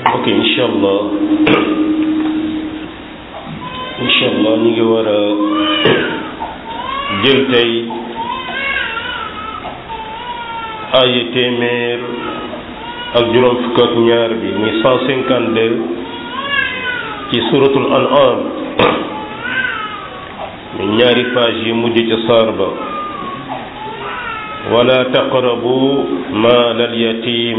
ok incha allah incha allah ñu ngi war a jël tey aaya téeméer ak juróom fukk ak ñaar bi muy cent cinquante deux ci suratul an'am mi ñaari page yi mujj ca saar ba wala taqrabu maal al yatim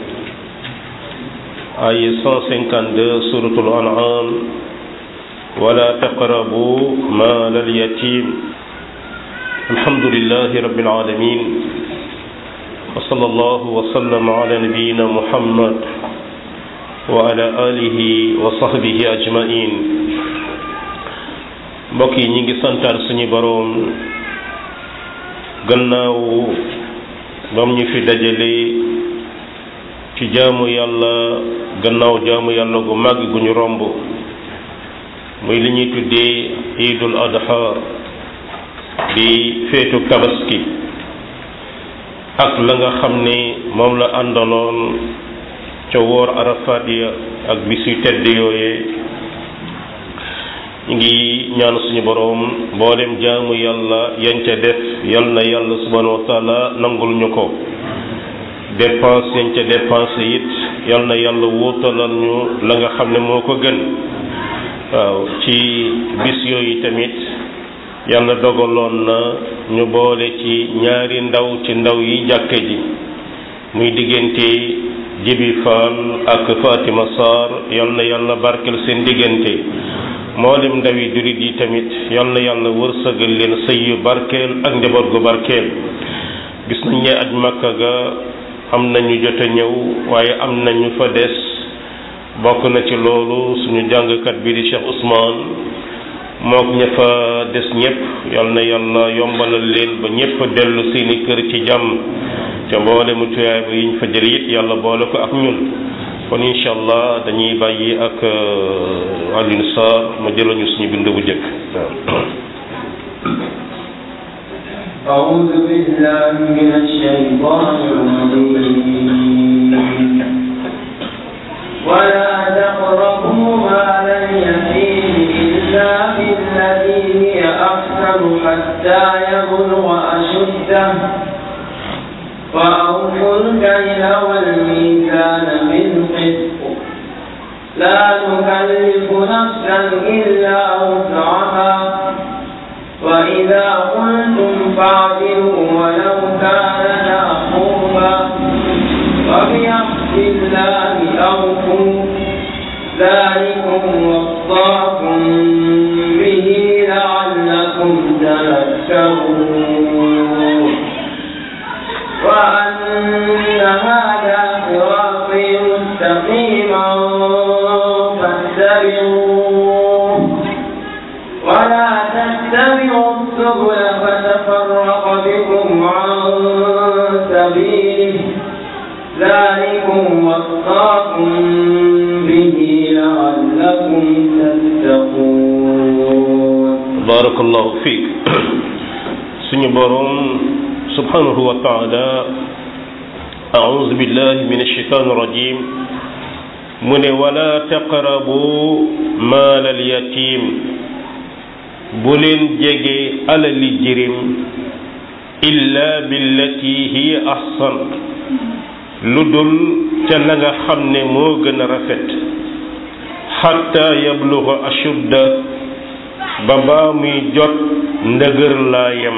ay 152 suratul an'am wala taqrabu maal al yatim alhamdulillahi rabbil alamin wa sallallahu wa sallama ala nabiyyina muhammad wa ala alihi wa sahbihi ajmain mbokk yi ñi ngi santaat suñu boroom gannaaw bam ñu fi dajale ci jaamu yàlla gannaaw jaamu yàlla gu màgg gu ñu romb muy li ñuy tuddee iidul adha di feetu tabaski ak la nga xam ne moom la àndaloon ca woor arafaat ya ak bis yu tedd yooyee ñu ngi ñaan suñu boroom mboolem jaamu yàlla yañ ca def yal na yàlla subhanahu wa taala nangul ñu ko dépense yañ ca dépense it yal na yàlla wóotalal ñu la nga xam ne moo ko gën waaw ci bis yooyu tamit yàlla dogaloon na ñu boole ci ñaari ndaw ci ndaw yi jàkke ji muy diggante Jibi Fall ak Fatima Sarr yal na yàlla barkel seen diggante mboolem ndawi jurit yi tamit yal na yàlla wërsëgal leen sëy yu barkeel ak njaboot gu barkeel gis nañ ne aj makka ga am nañu jot a ñëw waaye am nañu fa des bokk na ci loolu suñu jàngkat bi di Cheikh Ousmane mook ña fa des ñëpp yal na yàlla yombalal leen ba ñëpp dellu seeni kër ci jàmm te mboole mu tuyaay ba yiñ fa jël it yàlla boole ko ak ñun kon incha allah dañuy bàyyi ak Alioune Sarr mu jëlañu suñu bind bu njëkk أعوذ بالله من الشيطان الرجيم ولا تقربوا مال اليتيم إلا بالتي هي أحسن حتى يبلغ أشده وأوفوا الكيل والميزان بالقسط لا نكلف نفسا إلا وسعها وإذا قلتم فاعدلوا ولو كان ذا قربى وبعهد الله أوفوا ذلكم وصاكم به لعلكم تذكرون وأن هذا صراطي مستقيما فاتبعوه ولا تتبعوا السبل فتفرق بكم عن سبيله ذلكم وصاكم به لعلكم تتقون بارك الله فيك سني بروم سبحانه وتعالى أعوذ بالله من الشيطان الرجيم من ولا تقربوا مال اليتيم بولين جيجي على الجريم إلا بالتي هي أحسن لدل تلغا خمن موغن رفت حتى يبلغ أشد بابا مي جوت ndëgër laa yem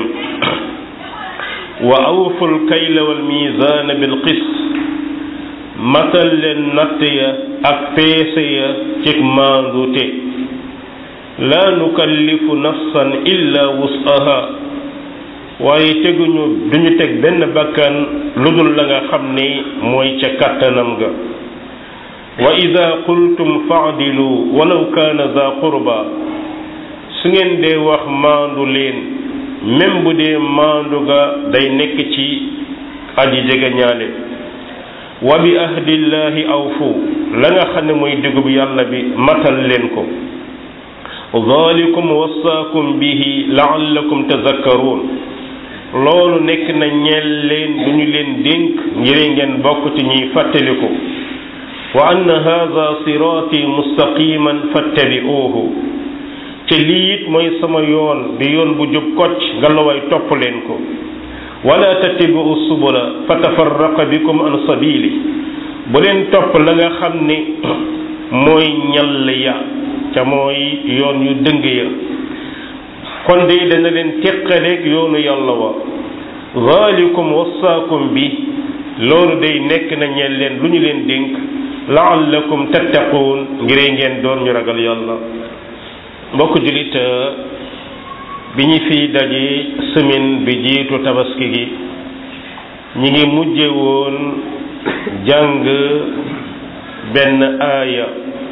wa awful kayla wal mizaana bil qist matal leen natt ya ak peese ya ci maandute laa nukallifu nafsan illa wus'aha waaye teguñu duñu teg benn bakkan lu dul la nga xam ni mooy ca kàttanam ga wa ida qultum faadilu walaw kaana za qurba su ngeen dee wax maandu leen même bu dee maandu ga day nekk ci aji jege ñaale wa bi ahdillahi awfu la nga xam ne mooy digub yàlla bi matal leen ko dhalikum wasaakum bihi laallakum tazakkaruun loolu nekk na ñeel leen du ñu leen dénk ngir ngeen bokk ci ñuy fàttaliku wa anna hadha siraati mustaqiman fattabi'uuhu te lii it mooy sama yoon di yoon bu jub kocc ngalawaay topp leen ko wala tattabi'u subula fatafarraqa bikum an sabili bu leen topp la nga xam ni mooy ñall ya ca mooy yoon yu dëng ya kon de dana leen teqaleeg yoonu yàlla wa zalikum wasaakum bi loolu day nekk na ñeen leen lu ñu leen dénk laallakum tattaquun ngiree ngeen doon ñu ragal yàlla mbokk julit bi ñu fiy daje semaine bi jiitu tabaski gi ñi ngi mujje woon jàng benn aaya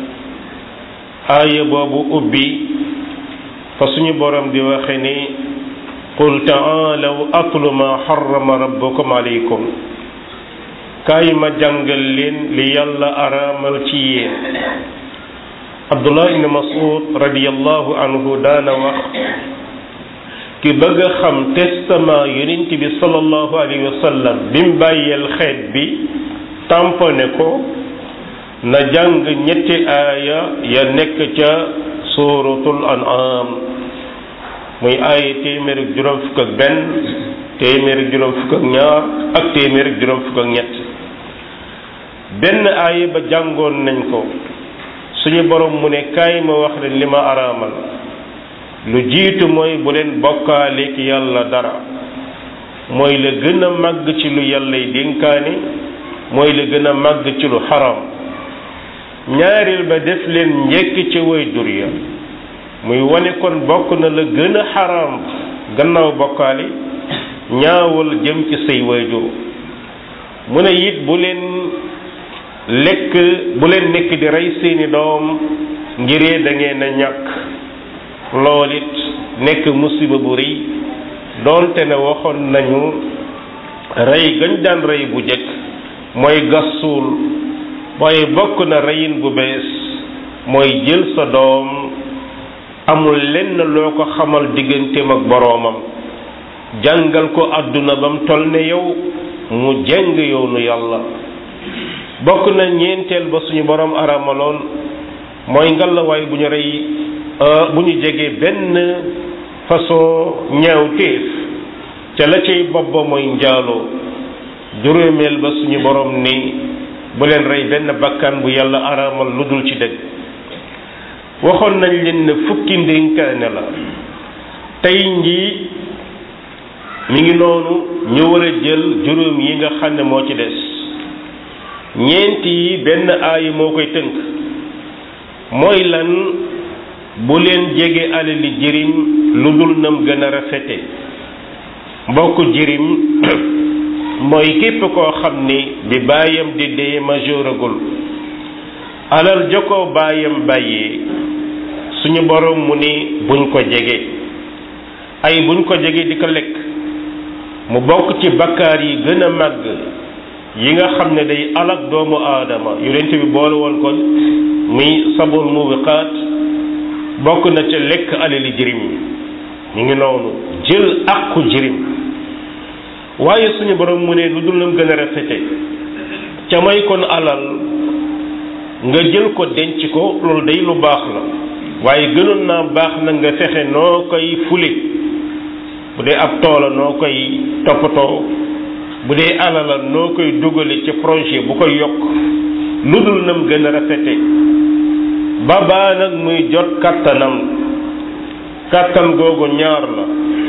aaya boobu ubbi fa suñu borom di waxe ni qul taalaw atlu ma harrama rabbukum alaykum kaay ma jàngal leen li yàlla araamal ci yéen abdullah ibn mas'ud radiyallahu anhu daana wax ki bëgg a xam testament yonent bi sallallahu alayhi wa sallam bi mu bàyyeel xeet bi tamponné ko na jàng ñetti aaya ya nekk ca suratul an'am muy aaya téeméer ak juróom fukk ak benn téeméer ak juróom fukk ak ñaar ak téeméer ak juróom fukk ak ñett benn aaya ba jàngoon nañ ko suñu borom mu ne kaay ma wax leen li ma araamal lu jiitu mooy bu leen bokkaaleek yàlla dara mooy la gën a màgg ci lu yàllay dénkaane mooy la gën a màgg ci lu xaram ñaareel ba def leen njekk ca waajur ya muy wane kon bokk na la gën a xaram gannaaw bokkaale ñaawal jëm ci say waajur mu ne it bu leen lekk bu leen nekk di rey seeni doom ngiree da ngeen a ñàkk lool it nekk musiba bu rëy doonte ne waxoon nañu rey gañ daan rey bu jëkk mooy gas suul waaye bokk na reyin bu bees mooy jël sa doom amul lenn loo ko xamal digganteem ak boroomam jàngal ko àdduna bam toll ne yow mu jeng yoonu yàlla bokk na ñeenteel ba suñu boroom aramaloon mooy ngalawaay bu ñu rey bu ñu jegee benn façon ñaawteef ca la cay bopp ba mooy njaaloo juróomeel ba suñu borom ni bu leen rey benn bakkan bu yàlla araamal lu dul ci dëgg waxoon nañ leen ne fukki ndénkaane la tey njii mi ngi noonu ñu war a jël juróom yi nga xam ne moo ci des ñeent yi benn aaya moo koy tënk mooy lan bu leen jege alali jirim lu dul nam gën a rafete mbokk jirim mooy képp koo xam ni bi baayam di dee majeuragul alal jokoo baayam bàyyee suñu borom mu ni buñ ko jege ay buñ ko jege di ko lekk mu bokk ci bakkaar yi gën a màgg yi nga xam ne day alak doomu aadama yonent bi boole woon ko muy sabul mubiqaat bokk na ca lekk alali jirim ñu ngi noonu jël àqu jirim waaye suñu borom mu ne lu dul nam gën a rafete ca may kon alal nga jël ko denc ko loolu day lu baax la waaye gënoon naa baax na nga fexe noo koy fule bu dee ab toola noo koy toppatoo bu dee alala noo koy dugale ci projet bu koy yokk lu dul nam gën a rafete ba baa nag muy jot kattanam kattan googu ñaar la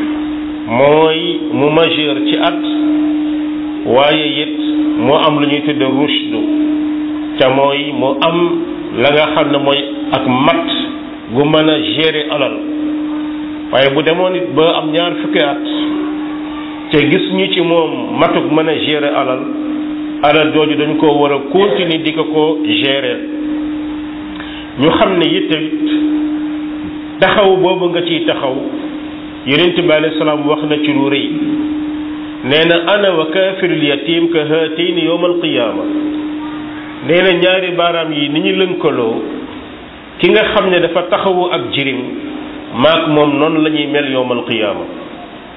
mooy mu majeur ci at waaye it mu am lu ñuy tudde rushdu ca mooy mu am la nga xam ne mooy ak mat gu mën a gérer alal waaye bu demoon it ba am ñaar fukki at te gis ñu ci moom matuk mën a gérer alal alal jooju dañ ko war a continuer di ko ko gérer ñu xam ne it taxaw boobu nga ciy taxaw yonent bi alayhi salaam wax na ci lu rëy nee na ana wa kaafirul yatim ka haatayni yowma alqiyaama nee na ñaari baaraam yi ni ñu lënkaloo ki nga xam ne dafa taxawu ak jirim maak moom noonu la ñuy mel yowma alqiyaama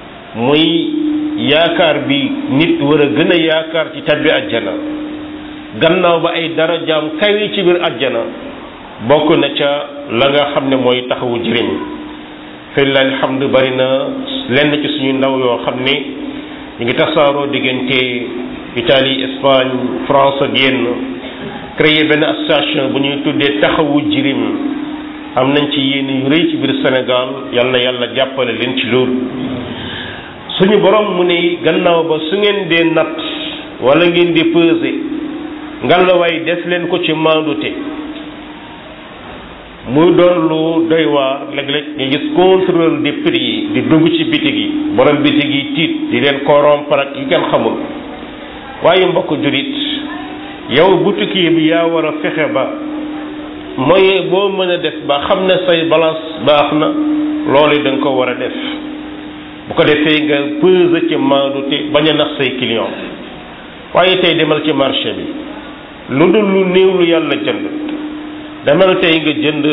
muy yaakaar bi nit war a gën a yaakaar ci tabbi ajjana gannaaw ba ay darajaam kawe ci biir àjjana bokk na ca la nga xam ne mooy taxawu jëriñ filla alhamdu bari na lenn ci suñu ndaw yoo xam ne ñu ngi tasaaroo diggante Italie Espagne France ak yenn créé benn association bu ñuy tuddee taxawu jirim am nañ ci yéen yu rëy ci biir Sénégal yal na yàlla jàppale leen ci loolu suñu borom mu ne gannaaw ba su ngeen dee natt wala ngeen di peser ngalawaay def leen ko ci maandute muy doon lu doy waar léeg-léeg nga gis contrôle des prix yi di dugg ci bitig yi borom bitig yi tiit di leen corrompre ak yu kenn xamul waaye mbokk julit yow boutique bi yaa war a fexe ba moyen boo mën a def ba xam ne say balance baax na loolu da nga ko war a def bu ko defee nga peser ci maandute bañ a nax say client waaye tey demal ci marché bi lu dul lu néew lu yàlla jënd demal tey nga jënd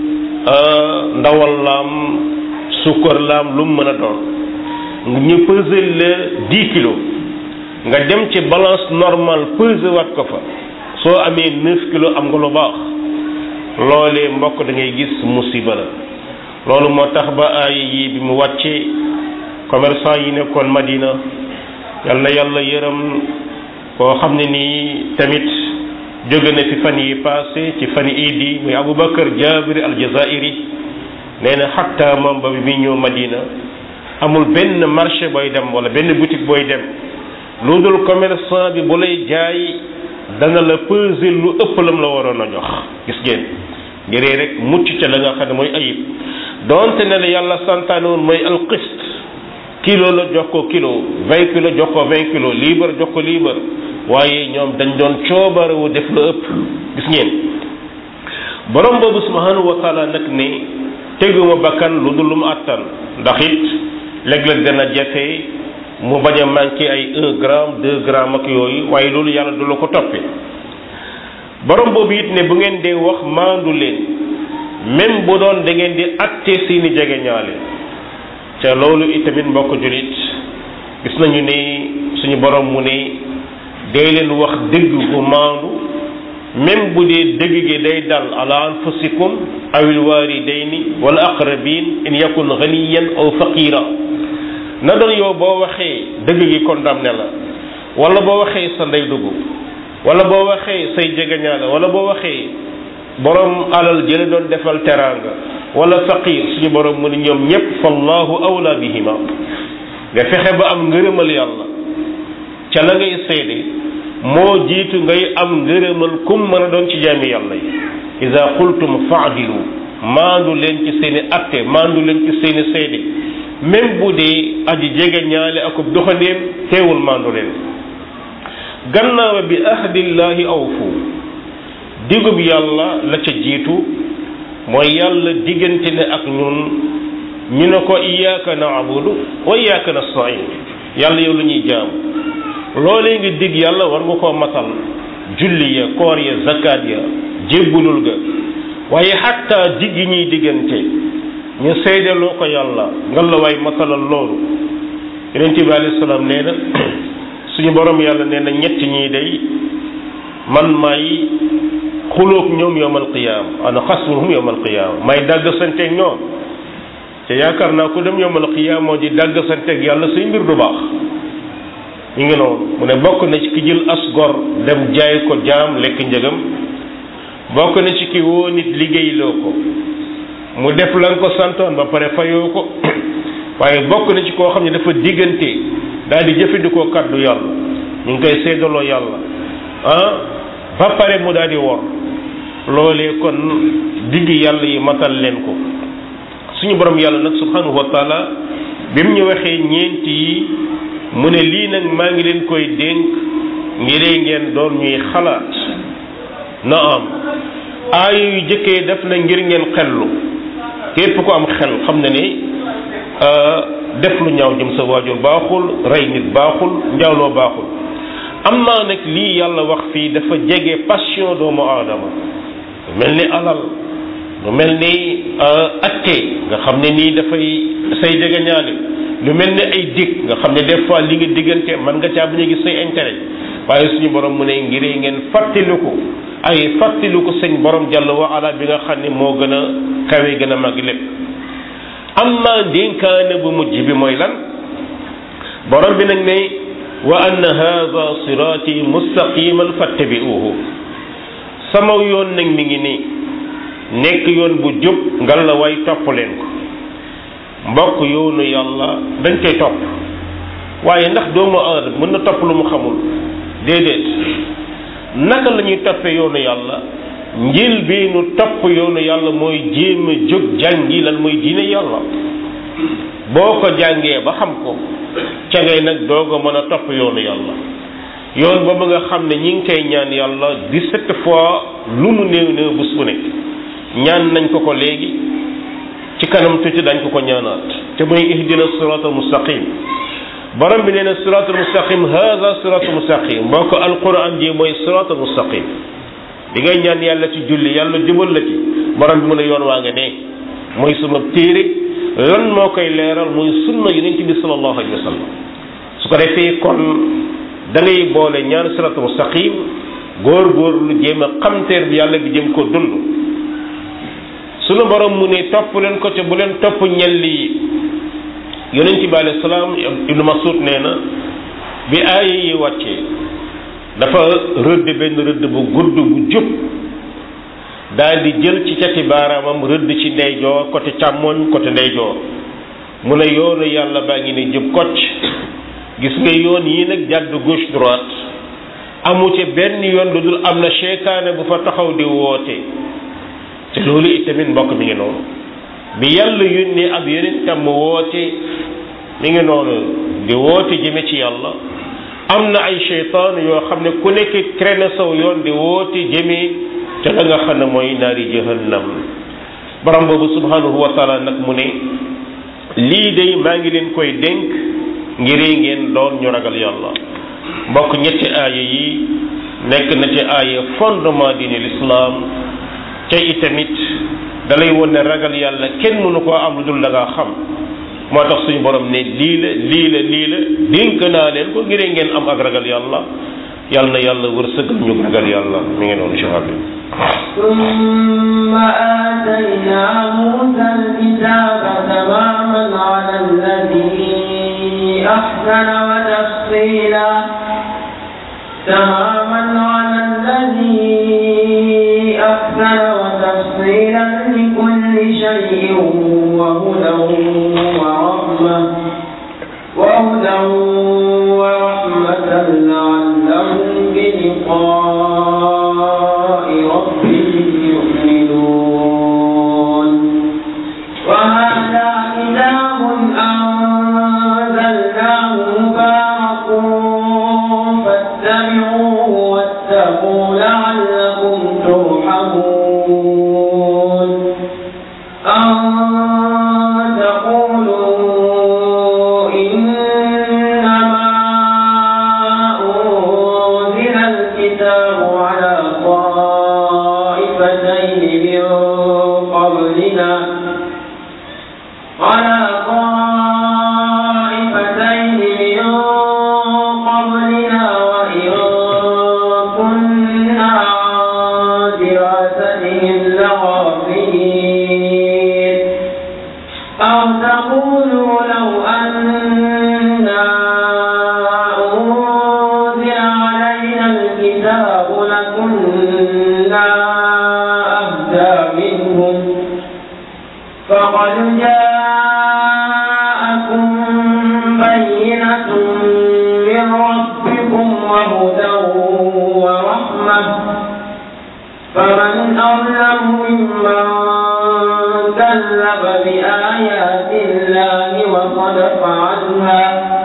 ndawal laam sukkar laam lu mu mën a doon ñu peser la dix kilos nga dem ci balance normale peser wat ko fa soo amee neuf kilos am nga lu baax loolee mbokk da ngay gis musiba la loolu moo tax ba ay yi bi mu wàccee commerçant yi nekkoon Madina yal na yàlla yërëm koo xam ne nii tamit jóge na fi fan yi passé ci fan yi idi muy Aboubacar Jabiri aljazairi nee na xatta moom ba bi ñëw Madina amul benn marché booy dem wala benn boutique booy dem lu dul commerçant bi bu lay jaay dana la peser lu ëpp lam la waroon a jox gis ngeen ngir rek mucc ca la nga xam ne mooy ayib donte ne la yàlla santaane woon mooy alqist kilo la jox ko kilo vingt kilo jox ko vingt kilo liibar jox ko liibar waaye ñoom dañ doon coobarewu def la ëpp gis ngeen borom boobu subhanahu wa taala nag ne teguma bakkan lu dul lu mu àttan ndax it léeg-léeg dana jafe mu bañ a manqué ay un gramme deux grammes ak yooyu waaye loolu yàlla du la ko toppee borom boobu it ne bu ngeen dee wax maandu leen même bu doon da ngeen di atte seeni jege ñaale ca loolu itamit mbokk julit gis nañu ne suñu borom mu ne dee leen wax dëgg bu maandu même bu dee dëgg gi day dal ala anfusikum awil walidayni wala aqrabin in yakun ganiyan aw faqira na doon yow boo waxee dëgg gi condamné la wala boo waxee sa ndey dugg wala boo waxee say jegeñaale wala boo waxee borom alal jële doon defal teraanga wala faqir suñu borom mu ne ñoom ñëpp fallahu awla bihima nga fexe ba am ngërëmal yàlla ca la ngay seede moo jiitu ngay am ngërëmal kum mën a doon ci jaami yàlla yi ida qultum faadilu maandu leen ci seeni atte maandu leen ci seeni seede même bu dee aji jege ñaale akub doxandéem teewul maandu leen gannaaw bi ahdillahi awfu digub yàlla la ca jiitu mooy yàlla diggante ne ak ñun ñu ne ko iyyaka na'budu wa iyyaka nasta'in yàlla yow la ñuy jaam loolee nga dig yàlla war nga koo matal julli ya koor ya zakat ya jébbulul ga waaye xatta dig yi ñuy diggante ñu seedeloo ko yàlla nga la waay matalal loolu yonent bi alayhi salaam nee na suñu borom yàlla nee na ñett ñii day man may xulóog ñoom yowmal qiyaam ana xasmuhum yowmal qiyaam may dàgg santeeg ñoom te yaakaar naa ku dem yowmal qiyaam moo di dàgg santeeg yàlla say mbir du baax ñu ngi noonu mu ne bokk na ci ki jël as gor dem jaay ko jaam lekk njëgam bokk na ci ki woo nit liggéeyloo ko mu def la nga ko santoon ba pare fayoo ko waaye bokk na ci koo xam ne dafa diggante daal di jëfandikoo kàddu yàlla ñu ngi koy seedaloo yàlla ah ba pare mu daal di wor loolee kon digg yàlla yi matal leen ko suñu borom yàlla nag subhanahu wa taala bi mu ñu waxee ñeent yi mu ne lii nag maa ngi leen koy dénk ngiree ngeen doon ñuy xalaat na am aaya yu jëkkee def na ngir ngeen xellu képp ko am xel xam na ne def lu ñaaw jëm sa waajur baaxul rey nit baaxul njaaloo baaxul am naa nag lii yàlla wax fii dafa jege passion doomu aadama lu mel ni alal lu mel ni atte nga xam ne nii dafay say jege ñaale lu mel ni ay dig nga xam ne des fois li nga diggante man nga caa bañ a gis say intérêt waaye suñu borom mu ne ngir ngeen fàttaliku ay fàttaliku sëñ borom jàll wa ala bi nga xam ne moo gën a kawe gën a mag lépp amma dénkaane bu mujj bi mooy lan borom bi nag ne wa anna hada siraati mustaqiman fattabi'uhu sama yoon nag mi ngi nii nekk yoon bu jub ngal la way topp leen ko mbokk yoonu yàlla dañ koy topp waaye ndax doomu aadama mën na topp lu mu xamul déedéet naka la ñuy toppee yoonu yàlla njël bi nu topp yoonu yàlla mooy jéem a jóg jàngi lan mooy diine yàlla boo ko jàngee ba xam ko ca ngay nag doog a mën a topp yoonu yàlla yoon boobu nga xam ne ñi ngi koy ñaan yàlla dix-sept fois lu mu néew néew bés bu nekk ñaan nañ ko ko léegi ci kanam tuuti dañ ko ko ñaanaat te muy ihdina siratal mustaqim borom bi nee na siratal mustaqim hada siratal mustaqim mboo ko alquran ji mooy siratal mustaqim di ngay ñaan yàlla ci julli yàlla jubal la ci borom bi mu ne yoon waa nga ne mooy suma téere lan moo koy leeral muy sunna yonent bi sallallahu alayhi wa sallam su ko defee kon da ngay boole ñaar siratal mustaqim góor góor lu jéem a xamteer bi yàlla bi jëm ko dund sunu borom mu ne topp leen ko te bu leen topp ñelli yi yonent bi alayhi salaam ibnu masud nee na bi aaya yi wàccee dafa rëdd benn rëdd bu gudd bu jub daal di jël ci cati baaraamam rëdd ci ndeyjoor côté càmmoñ côté ndeyjoor mu ne yoonu yàlla baa ngi ne jub kocc gis nga yoon yi nag jàdd gauche droite amu ci benn yoon lu dul am na seytaane bu fa taxaw di woote te loolu itamit mbokk mi ngi noonu bi yàlla yónnee ab yeneen tam woote mi ngi noonu di woote jëme ci yàlla am na ay seytaan yoo xam ne ku nekk traîné saw yoon di woote jëme te la nga xam ne mooy naari jahannam borom boobu subhanahu wa taala nag mu ne lii de maa ngi leen koy dénk ngir ngeen doon ñu ragal yàlla mbokk ñetti aaya yi nekk na ci aaya fondement diine l'islam te itamit dalay won ne ragal yàlla kenn mënu koo am lu dul da ngaa xam moo tax suñu borom ne lii la lii la lii la dénk naa leen ko ngir ngeen am ak ragal yàlla yàlla na yàlla wërsëgal ñu ragal yàlla mi ngi noonu cheikh bi ثم آتينا موسى الكتاب تماما على الذي أحسن وتفصيلا تماما على الذي أحسن وتفصيلا لكل شيء وهدى ورحمة وهدى ورحمة لعلهم بلقاء ربهم يؤمنون وهذا كتاب أنزلناه مبارك فاتبعوه واتقوا لعلكم ترحمون أن تقولوا إنما أنزل الكتاب على طائفتين من قبلنا على طائفتين من قبلنا وإن كنا عن دراستهم لغافلين أو تقولوا لو أنا أنزل علينا الكتاب لكنا أهدى منهم فقد جاءكم بينة من ربكم وهدى ورحمة فمن أظلم ممن كذب بآيات الله وصدف عنها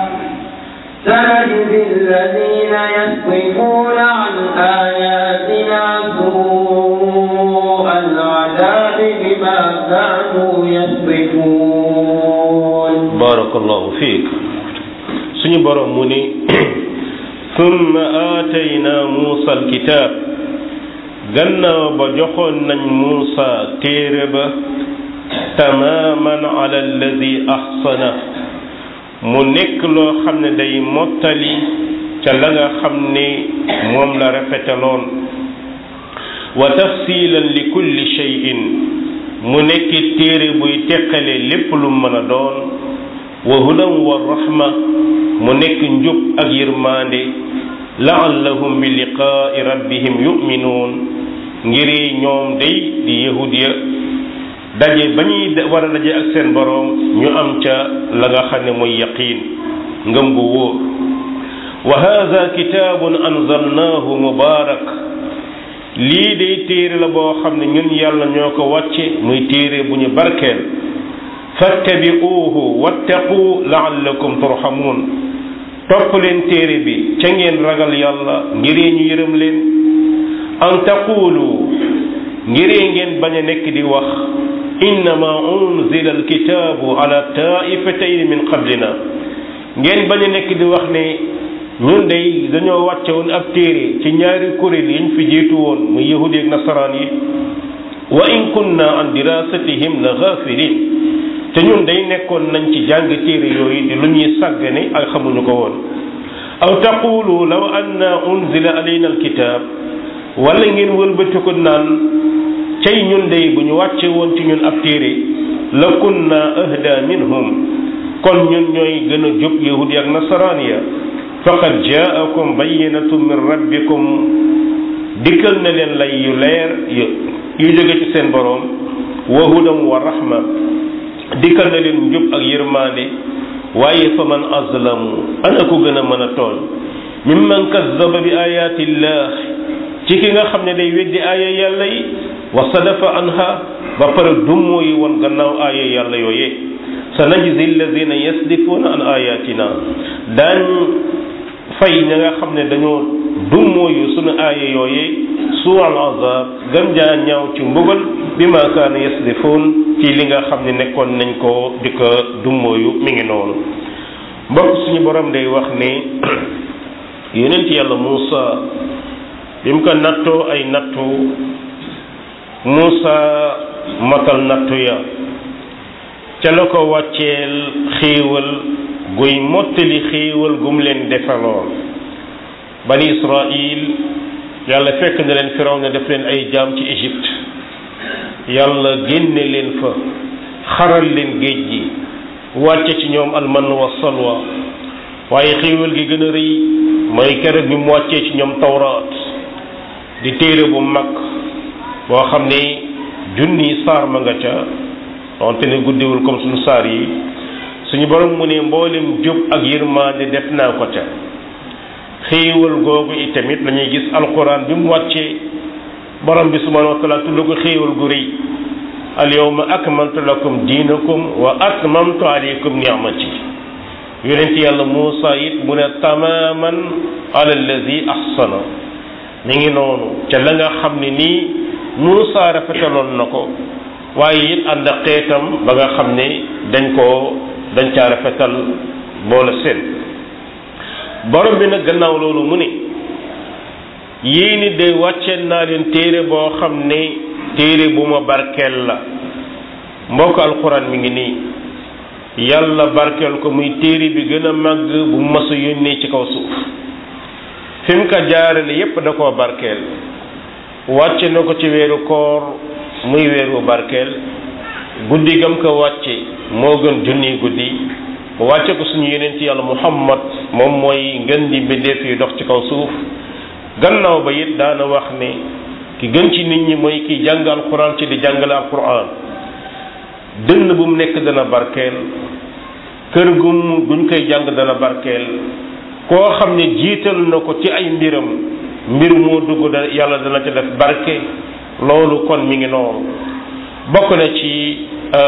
سنجزي الذين يصدفون عن آياتنا سوء العذاب بما كانوا يصدفون barakallahu fiik suñu borom mu ni summa aatayna muusa alkitaab gannaaw ba joxoon nañ muusa téere ba tamaaman ala alladi ahsana mu nekk loo xam ne day mottali ca la nga xam ne moom la rafetaloon wa tafsilan li kulli shay'in mu nekk téere buy teqale lépp lu mën a doon wa hudan wa rahma mu nekk njub ak yërmaande laallahum bi liqaai rabbihim yuminuun ngir ñoom day di yahud ya daje ba ñuy war a daje ak seen boroom ñu am ca la nga xam ne mooy yaqiin ngëm gu wóor wa hada kitaabun anzalnaahu mubaarak lii day téere la boo xam ne ñun yàlla ñoo ko wàcce muy téere bu ñu barkeel fattabi'uuhu wattaqu la'allakum turhamuun topp leen téere bi ca ngeen ragal yàlla ngiree ñu yërëm leen an taqulu ngiree ngeen bañ a nekk di wax innama unzila alkitaabu ala taifatayn min qablina ngeen bañ a nekk di wax ne ñun day dañoo wàcce woon ab téere ci ñaari kuréel yiñ fi jiitu woon muy yahudi ak nasaraan yi wa in kunna an dirasatihim la ghafilin te ñun day nekkoon nañ ci jàng téere yooyu di lu ñuy sàggane ak xamuñu ko woon aw taqulu law anna unzila alayna alkitab wala ngeen wëlbati ko naan cay ñun day bu ñu wàcce woon ci ñun ab téere la kunna ahda minhum kon ñun ñooy gën a jub yahudi ak nasaraan ya faqad jaakum bayyinatun min rabbikum dikkal na leen lay yu leer yu jóge ci seen boroom wa hudan wa rahma dikkal na leen njub ak yërmaande waaye fa man azlamu ana ko gën a mën a tooñ mimman kazzaba bi ayatillah ci ki nga xam ne day weddi aaya yàlla yi wa sadafa anha ba pare dummoo yi woon gannaaw aaya yàlla yooyee sa najzi alladina yasdifuuna an ayatina daañ fay ña nga xam ne dañoo dummoo yu sunu aaya yooyee suu al azab gën jaa ñaaw ci mbugal bi ma kaana yasdifuun ci li nga xam ne nekkoon nañ ko di ko dummóoyu mi ngi noonu mbokk suñu borom day wax ne yonent yàlla Muusa bi mu ko nattoo ay nattu Muusa matal nattu ya ca la ko wàcceel xéewal guy mottali xéewal gum leen defaloon bani Israil yàlla fekk na leen firaw na def leen ay jaam ci Égypte yàlla génne leen fa xaral leen géej gi wàcce ci ñoom alman wa salwa waaye xéewal gi gën a rëy mooy keroog bi mu wàccee ci ñoom tawraat di téere bu mag boo xam ne junni saar ma nga ca donte ne guddiwul comme suñu saar yi suñu borom mu ne mboolem jub ak yërmaande def naa ko ca xéewal googu itamit lañuy gis alquran bi mu wàccee borom bi subhanahu wa taala tudd ko xéewal gu rëy al yawma akmaltu lakum diinakum wa atmamtu alaykum ni'mati yonent yàlla Muusa it mu ne tamaman ala allazi ahsana mi ngi noonu ca la nga xam ne nii Muusa rafetaloon na ko waaye it ànd ak xeetam ba nga xam ne dañ koo dañ caa rafetal boole seen borom bi nag gannaaw loolu mu ne yii ni de wàcceen naa leen téere boo xam ne téere bu ma barkeel la mbokk alxuraan mi ngi nii yàlla barkeel ko muy téere bi gën a màgg bu mas a yónnee ci kaw suuf fi mu ko jaarale yépp da koo barkeel wàcce na ko ci weeru koor muy weeru barkeel guddi gam ko wàcce moo gën junni guddi wàcce ko suñu yeneen ci yàlla muhammad moom mooy ngën di mbindeef yi dox ci kaw suuf gannaaw ba it daana wax ne ki gën ci nit ñi mooy ki jàng alquran ci di jàngale alquran dënn bu mu nekk dana barkeel kër gum guñ koy jàng dana barkeel koo xam ne jiital na ko ci ay mbiram mbir moo dugg da yàlla dana ca def barke loolu kon mi ngi noonu bokk na ci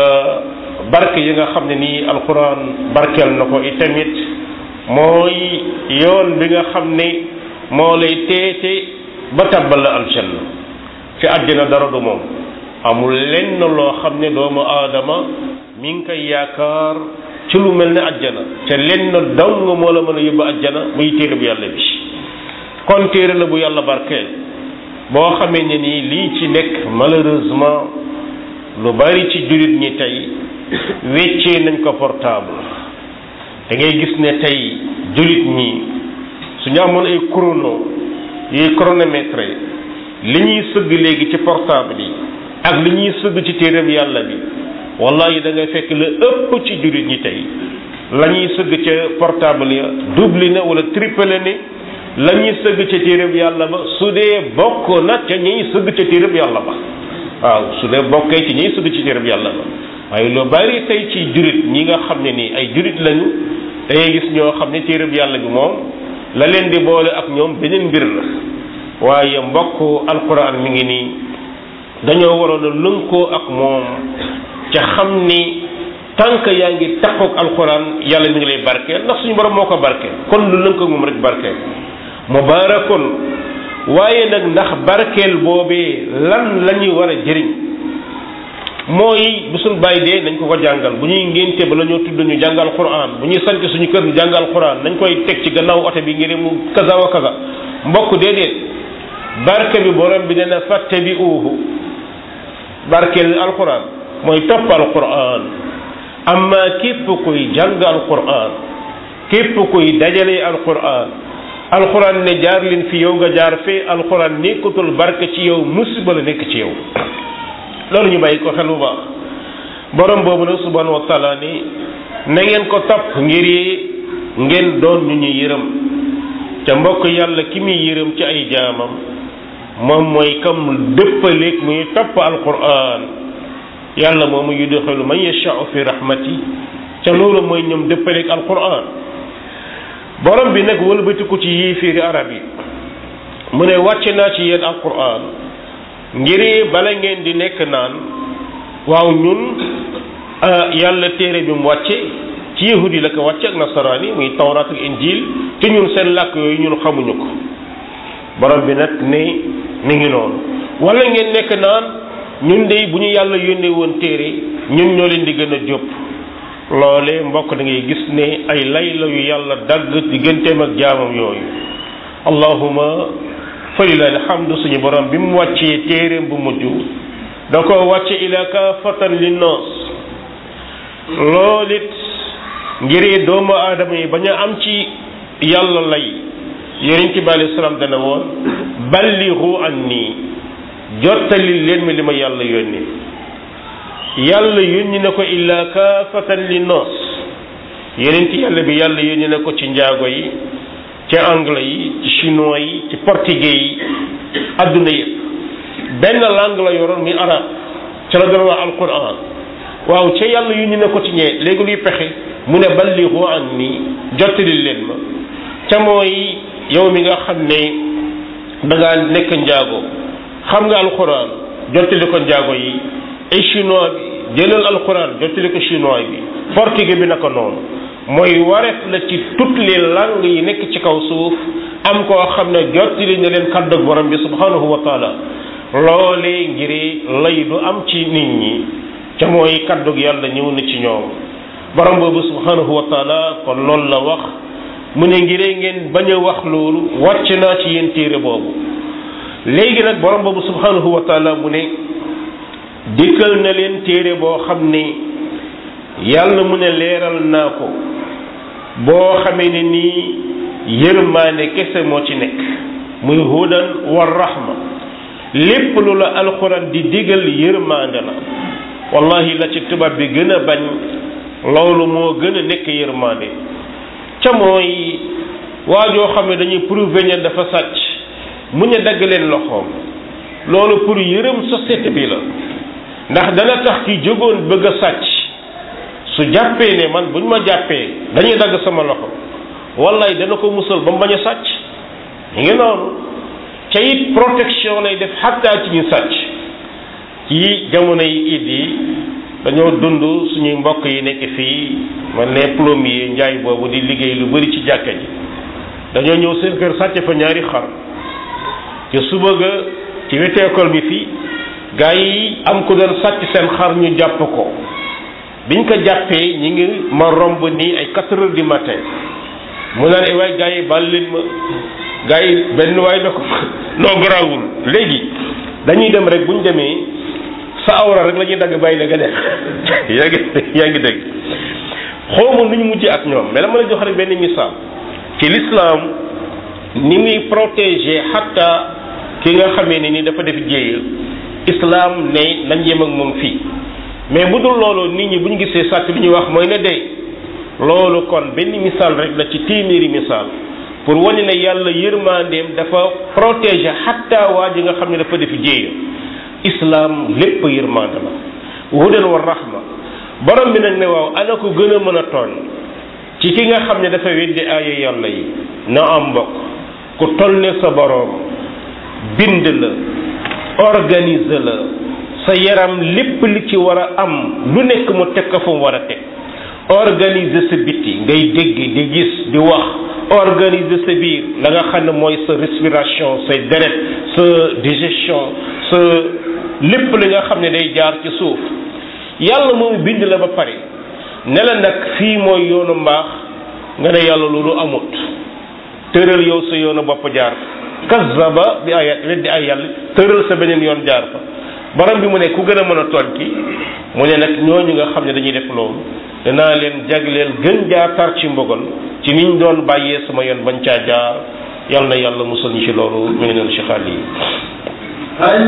barke yi nga xam ne nii alquran barkeel na ko itamit mooy yoon bi nga xam ne moo lay teete ba tabbal la aljanna ci àddina dara du moom amul lenn loo xam ne doomu aadama mi ngi koy yaakaar ci lu mel ne àjjana te lenn dong moo la mën a yóbbu àjjana muy téere bu yàlla bi kon téere la bu yàlla barkeel boo xamee ne nii lii ci nekk malheureusement lu bari ci jullit ñi tey weccee nañ ko portable da ngay gis ne tey jullit ñi su ñu amoon ay chrono yuy chronomètre li ñuy sëgg léegi ci portable yi ak li ñuy sëgg ci téeréb yàlla bi wallahi da ngay fekk la ëpp ci jullit ñi tey la ñuy sëgg ca portable ya double na wala triple ne la ñuy sëgg ca téeréb yàlla ba su dee bokk na ca ñuy sëgg ca téeréb yàlla ba waaw su dee bokkee ci ñuy sëgg ci téeréb yàlla ba waaye lu bari tey ci jullit ñi nga xam ne nii ay jullit lañu dangay gis ñoo xam ne téeréb yàlla bi moom la leen di boole ak ñoom beneen mbir la waaye mbokk alquran mi ngi nii dañoo waroon a lënkoo ak moom ca xam ni tànk yaa ngi takkook alquran yàlla mi ngi lay barkeel ndax suñu borom moo ko barkeel kon lu lënk ak moom rek barkeel mubaarakun waaye nag ndax barkeel boobee lan la ñuy war a jëriñ mooy bu suñ bàyyi dee nañ ko ko jàngal bu ñuy ngénte ba la ñoo tudd ñu jàngal quran bu ñuy sanc suñu kër ñu jàngal quran nañ koy teg ci gannaaw oto bi ngir mu kaza wa kaza mbokk déedéet barke bi borom bi dana fàtte bi uuhu barkeel alquran mooy topp alquran amma képp kuy jàng alquran képp kuy dajale alquran alquran ne jaar leen fi yow nga jaar fee alquran nekkatul barke ci yow musiba la nekk ci yow loolu ñu bàyyi ko xel bu baax borom boobu nag subhanahu wa taala ni na ngeen ko topp ngir ngeen doon ñu ñu yërëm te mbokk yàlla ki muy yërëm ci ay jaamam moom mooy kam dëppaleeg muy topp alquran yàlla moomu yudxilu man yashaau fi rahmati ca loolu mooy ñoom dëppaleeg alquran borom bi nag wëlbatiku ci yéeféeri arab yi mu ne wàcce naa ci yéen alquran ngir bala ngeen di nekk naan waaw ñun yàlla téere bi mu wàcce ci yahud yi la ko wàcce ak nasaraan yi muy tawraat ak injil te ñun seen làkk yooyu ñun xamuñu ko borom bi nag ne ni ngi noonu wala ngeen nekk naan ñun de bu ñu yàlla yónnee woon téere ñun ñoo leen di gën a jóp loole mbokk da ngay gis ne ay lay la yu yàlla dagg digganteem ak jaamam yooyu allahuma falilahi alhamdu suñu borom bi mu wàccee téereem bu mujj da ko wàcce ila kaafatan linnaas loolu it ngir doomu aadama yi bañ a am ci yàlla lay yonent bi alayhi salaam dana woon balligu anni jottali leen mi li ma yàlla yónni yàlla yónni na ko illa kaafatan linnaas yonent yàlla bi yàlla yónni na ko ci njaago yi ci anglais yi ci chinois yi ci portugais yi adduna yëpp benn langue la yoroon muy arab ca la doon wax alquran waaw ca yàlla yu ñu ne ko ci ñee léegi luy pexe mu ne balligu anni jottali leen ma ca mooy yow mi nga xam ne da ngaa nekk njaago xam nga alquran jottali ko njaago yi ay chinois bi jëlal alquran jottali ko chinois bi portugais bi naka noonu mooy wareef la ci toutes les langues yi nekk ci kaw suuf am koo xam ne jottali na leen kàddu borom bi subhanahu wa taala loolee ngir lay du am ci nit ñi ca mooy kàddu yàlla ñëw na ci ñoom borom boobu subhanahu wa taala kon loolu la wax mu ne ngiree ngeen bañ a wax loolu wàcc naa ci yéen téere boobu léegi nag borom boobu subhanahu wa taala mu ne dikkal na leen téere boo xam ne yàlla mu ne leeral naa ko boo xamee ne nii yërmaane kese moo ci nekk muy hudan war rahma lépp lu la alxuraan di digal yërmaande la wallahi la ci tubaab bi gën a bañ loolu moo gën a nekk yërmaande ca mooy waajoo xam ne dañuy prouver ne dafa sàcc mu ñu dagg leen loxoom loolu pour yërëm société bi la ndax dana tax ki jógoon bëgg a sàcc su jàppee ne man bu ñu ma jàppee dañuy dagg sama loxo wallaay dana ko musal ba mu bañ a sàcc ñu ngi noonu ca it protection lay def xattaa ci ñu sàcc ci jamono yi it yi dañoo dund suñuy mbokk yi nekk fii man ne plombier njaay boobu di liggéey lu bari ci jàkka ji dañoo ñëw seen kër sàcc fa ñaari xar te suba ga ci wetu école bi fii gaa yi am ku doon sàcc seen xar ñu jàpp ko biñ ko jàppee ñi ngi ma romb nii ay quatre heures du matin mu naan ay waay gaa yi baal leen ma gaa yi benn waay na ko noo garaawul léegi dañuy dem rek buñ demee sa awra rek la ñuy dagg bàyyi la nga def yaa ngi yaa ngi dégg xawma nu ñu mujj ak ñoom mais la ma la jox rek benn misaal ci lislaam ni muy protéger xatta ki nga xamee ne ni dafa def jéeya islam ne nañ yem ak moom fii mais bu dul loolu nit ñi bu ñu gisee sàcc li ñuy wax mooy ne day loolu kon benn misaal rek la ci téeméeri misaal pour wane ne yàlla yërmandeem dafa protéger xatta waa ji nga xam ne dafa def jéeya islam lépp yërmande la hudan wa rahma borom bi nag ne waaw ana ko gën a mën a tooñ ci ki nga xam ne dafa weddi aaya yàlla yi na am mbokk ku toll ne sa boroom bind la organiser la sa yaram lépp li ci war a am lu nekk mu teg ko fu mu war a teg organiser sa biti ngay dégg di gis di wax organiser sa biir la nga xam ne mooy sa respiration say deret sa digestion sa lépp li nga xam ne day jaar ci suuf yàlla moom bind la ba pare ne la nag fii mooy yoonu mbaax nga ne yàlla loolu amut tëral yow sa yoonu bopp jaar kazzaba bi ayat weddi ay yàlla tëral sa beneen yoon jaar fa borom bi mu ne ku gën a mën a tooñ ki mu ne nag ñooñu nga xam ne dañuy def loolu danaa leen jagleel gën jaar tar ci mbogal ci niñ doon bàyyee sama yoon bañ caa jaar yal na yàlla musal ñu ci loolu mi ngi noonu ci xaal yi هل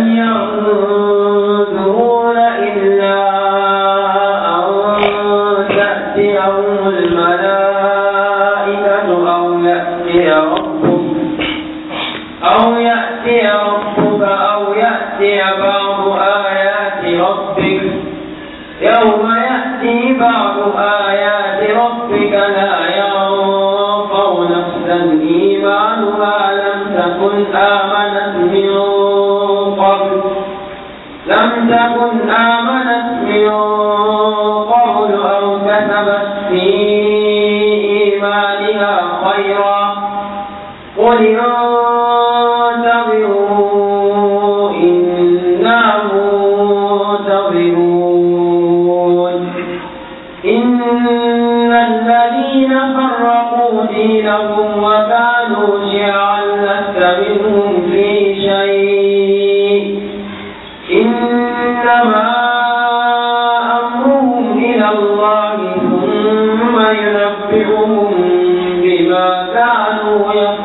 ينظرون إلا أن تأتيهم الملائكة أو يأتي ربك أو يأتي ربك أو يأتي بعض آيات ربك يوم يأتي بعض آيات ربك لا ينفع نفسا إيمانها لم تكن آمنت من قبل لم تكن آمنت من قبل أو كسبت في إيمانها خيرا قل انتظروا إنا منتظرون إن الذين فرقوا دينهم وكانوا شيعا لست منهم في شيء إنما أمرهم إلى الله ثم ينبئهم بما كانوا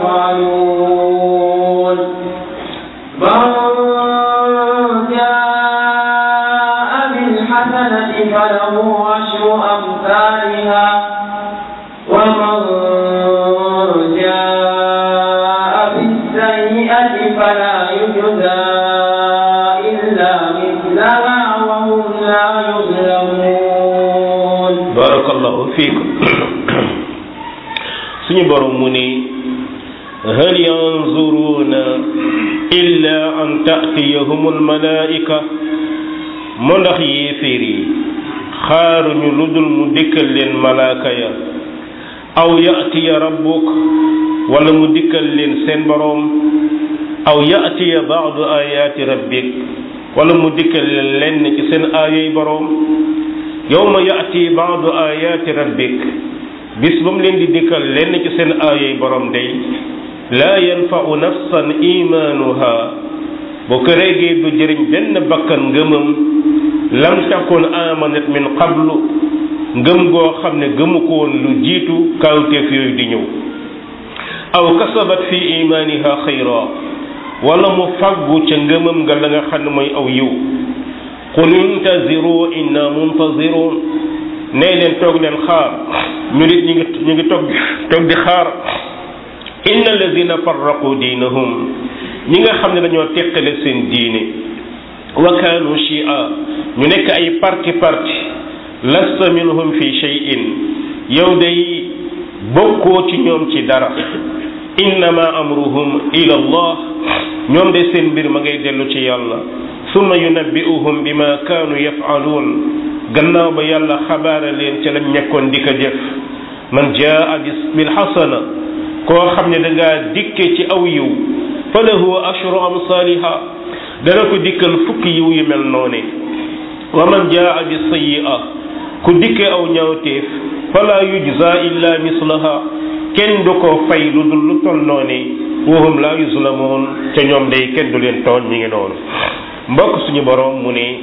يفعلون من جاء بالحسنة فله عشر أمثالها ومن جاء بالسيئة فلا يجزى إلا مثلها وهم لا يظلمون barakallahu fiikum suñu borom mu ni hal yanzuruna illa an ta'tiyahum almalaika mu ndax yéeféer yi xaaruñu lu dul mu dikkal leen malaaka ya aw ya'tiya rabbuk wala mu dikkal leen seen borom aw ya'tiya ba'du ayati rabbik wala mu dikkal leen lenn ci seen aayoy borom yawma yaati baadu ayaati rabbik bis ba mu leen di dikkal lenn ci seen aayoy borom day laa yanfau nafsan imaanuha bu ko réegee du jëriñ benn bakkan ngëmam lam takun amanat min qablu ngëm goo xam ne gëmu ko woon lu jiitu kawteef yooyu di ñëw aw kasabat fi imaaniha xayra wala mu faggu ca ngëmam nga la nga xam ne mooy aw yiw qul intaziru inna muntazirun nee leen toog leen xaar ñu nit ñu ngi ñu ngi toog toog di xaar inna alladina farraqu diinahum ñi nga xam ne dañoo teqale seen diine wa kaanu shia ñu nekk ay parti parti lasta minhum fi shay'in yow day bokkoo ci ñoom ci dara innama amruhum ila allah ñoom de seen mbir ma ngay dellu ci yàlla summa yunabbi'uhum bima kaanu yaf'aluun gannaaw ba yàlla xabaara leen ca lañ nekkoon di ko jëf man jaa bil xasana koo xam ne da ngaa dikke ci aw yiw fa lahu ashru amsaaliha dana ko dikkal fukki yiw yu mel noone wa man jaa bi sayyi'a ku dikke aw ñaawteef fala yujza illa mislaha kenn du ko fay lu dul lu toll noone wahum la yuzlamoon ca ñoom day kenn du leen tooñ ñi ngi noonu mbokk suñu borom mu ne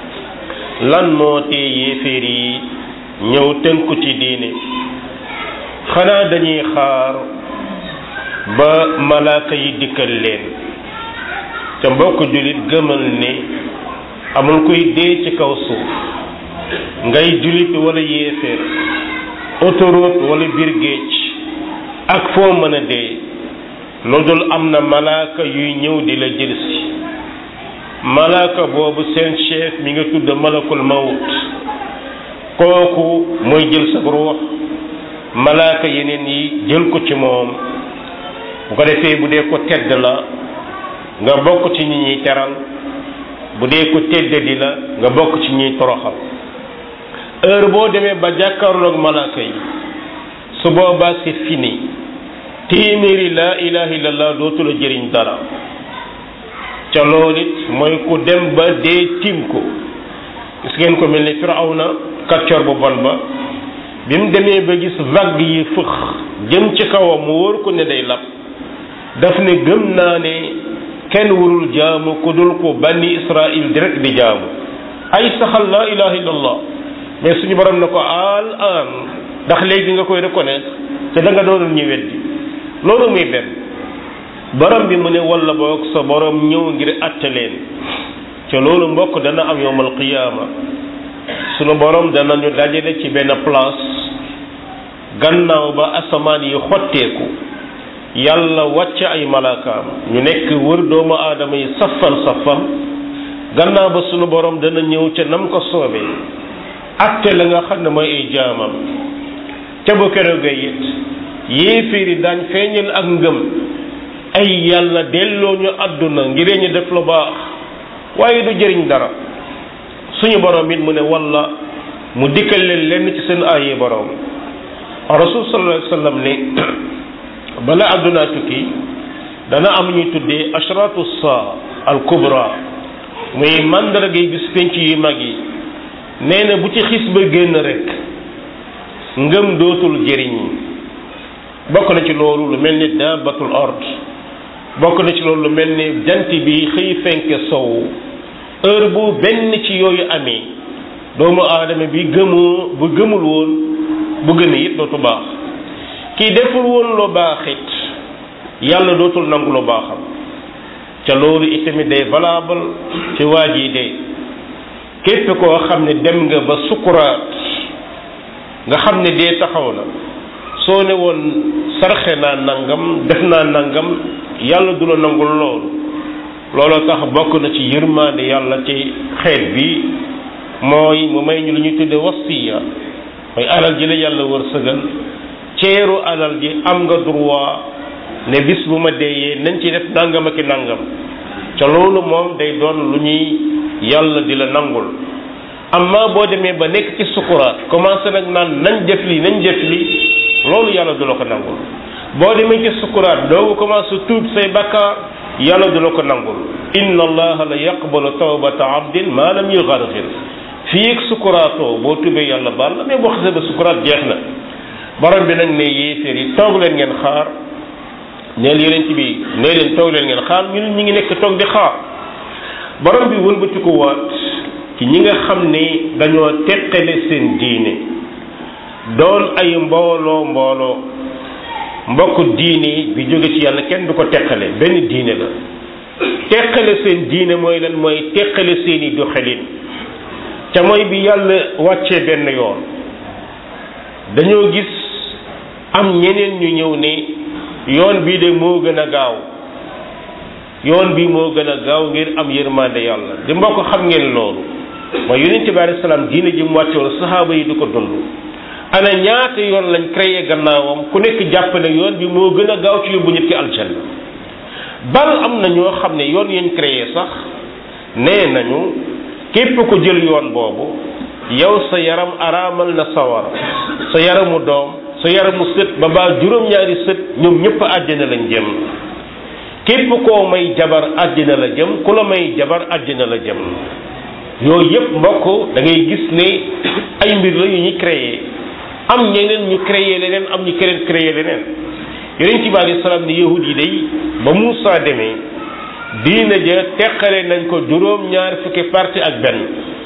lan moo tee yéeféer yi ñëw tënku ci diine xanaa dañuy xaar ba malaaka yi dikkal leen ca mbokk jullit gëmal ne amul kuy dee ci kaw suuf ngay jullit wala yéeféer autoroute wala biir géej ak foo mën a dee lu dul am na malaaka yuy ñëw di la jëlsi malaaka boobu seen chef mi nga tudd malakul mawut kooku mooy jël sa ruux malaaka yeneen yi jël ko ci moom bu ko defee bu dee ko tedd la nga bokk ci ñi ñuy teral bu dee ko tedd di la nga bokk ci ñuy toroxal heure boo demee ba jàkkaarloog malaaka yi su boobaa c'est fini téeméeri laa ilaha illallah dootu la jëriñ dara ca loolu it mooy ku dem ba dee tim ko gis ngeen ko mel ni firawna kàccoor bu bon ba bi mu demee ba gis vague yi fëx jëm ci kawam mu wóor ko ne day lab daf ne gëm naa ne kenn warul jaamu ku dul ko banni israil direct di jaamu ay saxal laa ilaha illallah mais suñu borom na ko al an ndax léegi nga koy reconnaître te da nga doonul ñu weddi loolu muy benn borom bi mu ne walla boog sa borom ñëw ngir atte leen te loolu mbokk dana am yowmal qiyaama sunu borom dana ñu dajale ci benn place gannaaw ba asamaan yi xotteeku yàlla wàcc ay malaakaam ñu nekk wër doomu aadama yi safan safan gannaaw ba sunu borom dana ñëw ca nam ko soobee atte la nga xam ne mooy ay jaamam ca bu keroogee it yéeféeri daañ feeñal ak ngëm ay yàlla delloo ñu àdduna ngir ñu def lu baax waaye du jëriñ dara suñu borom it mu ne walla mu dikkal leen lenn ci seen aaye borom rasul sallallahu alayhi wasallam ne bala àdduna tukki dana am ñuy tuddee ashratu saa al kubra muy màndargay bis penc yu mag yi nee na bu ci xis ba génn rek ngëm dootul jëriñ bokk na ci loolu lu mel ni daabatul ard bokk na ci loolu lu mel ni jant bi xëy fenke sow heure bu benn ci yooyu amee doomu aadama bi gëmoo bu gëmul woon bu gëmee it dootu baax kii deful woon lu baax it yàlla dootul nangu lu baaxam ca loolu itamit day valable ci waa ji de képp koo xam ne dem nga ba sukuraat nga xam ne dee taxaw na soo ne woon sarxe naa nangam def naa nangam yàlla du la nangul loolu looloo tax bokk na ci yërmaande yàlla ci xeet bi mooy mu may ñu lu ñuy tudde wasiya mooy alal ji la yàlla wërsëgal ceeru alal ji am nga droit ne bis bu ma deeyee nañ ci def nangam ak i nangam ca loolu moom day doon lu ñuy yàlla di la nangul amma boo demee ba nekk ci sukuraat commencé nag naan nañ def lii nañ def lii loolu yàlla du la ko nangul boo demee ci sukuraat doogu commencé tuub say bakkaar yàlla du la ko nangul inna allaha la yaqbalu tawbata abdin ma lam yugargir fii ak sukuraatoo boo tubee yàlla baal la mais boo xasee ba sukuraat jeex na borom bi nag ne yéeféer yi toog leen ngeen xaar neel yeneen ci bi nee leen toog leen ngeen xaar ñun ñi ngi nekk toog di xaar borom bi wëlbati ko waat ci ñi nga xam ne dañoo teqale seen diine doon ay mbooloo mbooloo mbokk diine bi jóge ci yàlla kenn du ko teqale benn diine la teqale seen diine mooy lan mooy teqale seeni doxalin ca mooy bi yàlla wàccee benn yoon dañoo gis am ñeneen ñu ñëw ne yoon bii de moo gën a gaaw yoon bi moo gën a gaaw ngir am yërmande yàlla di mbokk xam ngeen loolu mooy yonent bi alayhi salaam diine ji mu wàcce woon saxaaba yi di ko dund ana ñaata yoon lañ créé gannaawam ku nekk jàpp ne yoon bi moo gën a gaaw ci yóbbu nit ki aljanna bal am na ñoo xam ne yoon yañ créé sax nee nañu képp ko jël yoon boobu yow sa yaram araamal na sawara sa yaramu doom sa yaramu sët ba baa juróom-ñaari sët ñoom ñëpp àjjana lañ jëm képp koo may jabar àjjana la jëm ku la may jabar àjjana la jëm yooyu yëpp mbokk da ngay gis ne ay mbir la yu ñuy créé am ñeneen ñu créé leneen am ñu keneen créé leneen yonent bi alayhi salaam ni yahud yi day ba Muusa demee diina ja teqale nañ ko juróom ñaar fukki parti ak benn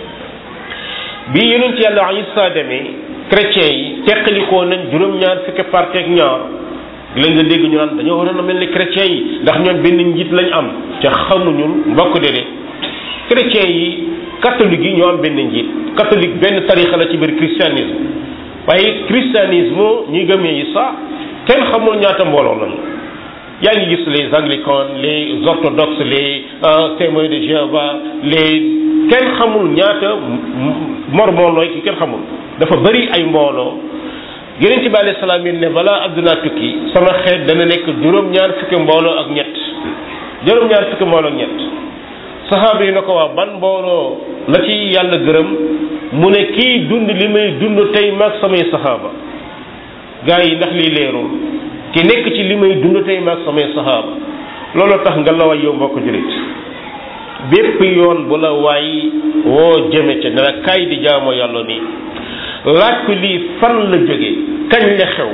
bi yonent yàlla Isa demee chrétiens yi teqalikoo nañ juróom ñaar fukki parti ak ñaar léegi nga dégg ñu naan dañoo waroon a mel ni chrétiens yi ndax ñoom benn njiit lañ am te xamuñu mbokk déedéet chrétiens yi catholique yi ñoo am benn njiit catholique benn tarixa la ci biir christianisme waaye christianisme ñi gëmee yi sax kenn xamul ñaata mbooloo lañu yaa ngi gis les anglicans les orthodoxes les témoins de Jéhovah les kenn xamul ñaata mormon looy ki kenn xamul dafa bëri ay mbooloo yonent bi alayhi salaam yi ne balaa adduna tukki sama xeet dana nekk juróom-ñaar fukki mbooloo ak ñett juróom-ñaar fukki mbooloo ak ñett saxaaba yi na ko waa ban mbooloo la ci yàlla gërëm mu ne kii dund li may dund tey maag samay saxaaba gars yi ndax lii leerul ki nekk ci li may dund tey maag samay saxaaba loolu tax nga la way yow mbokk julit bépp yoon bu la waay woo jëme ca ne la kaay di jaamoo yàlla nii laaj ko lii fan la jóge kañ la xew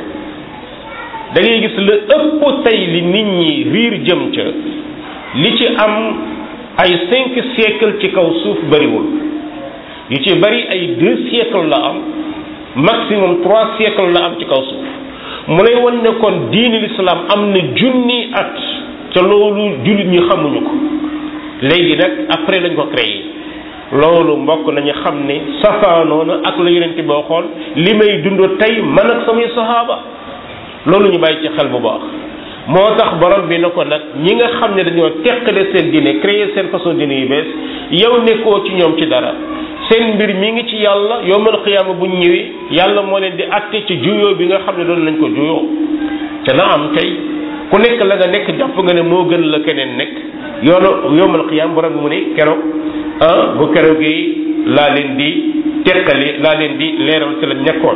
da ngay gis la ëpp tey li nit ñi riir jëm ca li ci am ay cinq siècle ci kaw suuf bariwul yu ci bari ay deux siècle la am maximum trois siècle la am ci kaw suuf mu lay wan ne kon diini l'islam am na junni at ca loolu jullit ñi xamuñu ko léegi nag après lañ ko créé loolu mbokk nañu xam ne safaanoona ak la yonent boo xool li may dund tey man ak samay sahaaba loolu ñu bàyyi ci xel bu baax moo tax borom bi na ko nag ñi nga xam ne dañoo teqale seen diine créer seen façon diine yu bees yow nekkoo ci ñoom ci dara seen mbir mi ngi ci yàlla yowmal xiyaama bu ñëwee yàlla moo leen di atte ci juyoo bi nga xam ne doon nañ ko juyoo te na am tey ku nekk la nga nekk jàpp nga ne moo gën la keneen nekk yoonu yowmal xiyaam borom bi mu ne keroog ah bu keroog gi laa leen di teqali laa leen di leeral ci la nekkoon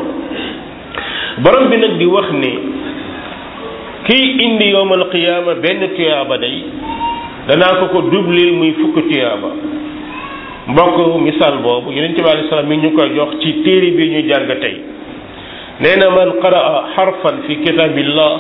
borom bi nag di wax ni kii indi yowmal qiyaama benn tuyaaba day danaa ko ko dublil muy fukk tuyaaba mbokk misaal boobu yonent bi alei salaam mi ngi ñu koy jox ci téere bi ñu jàng tey nee na man qaraa xarfan fi kitaabillah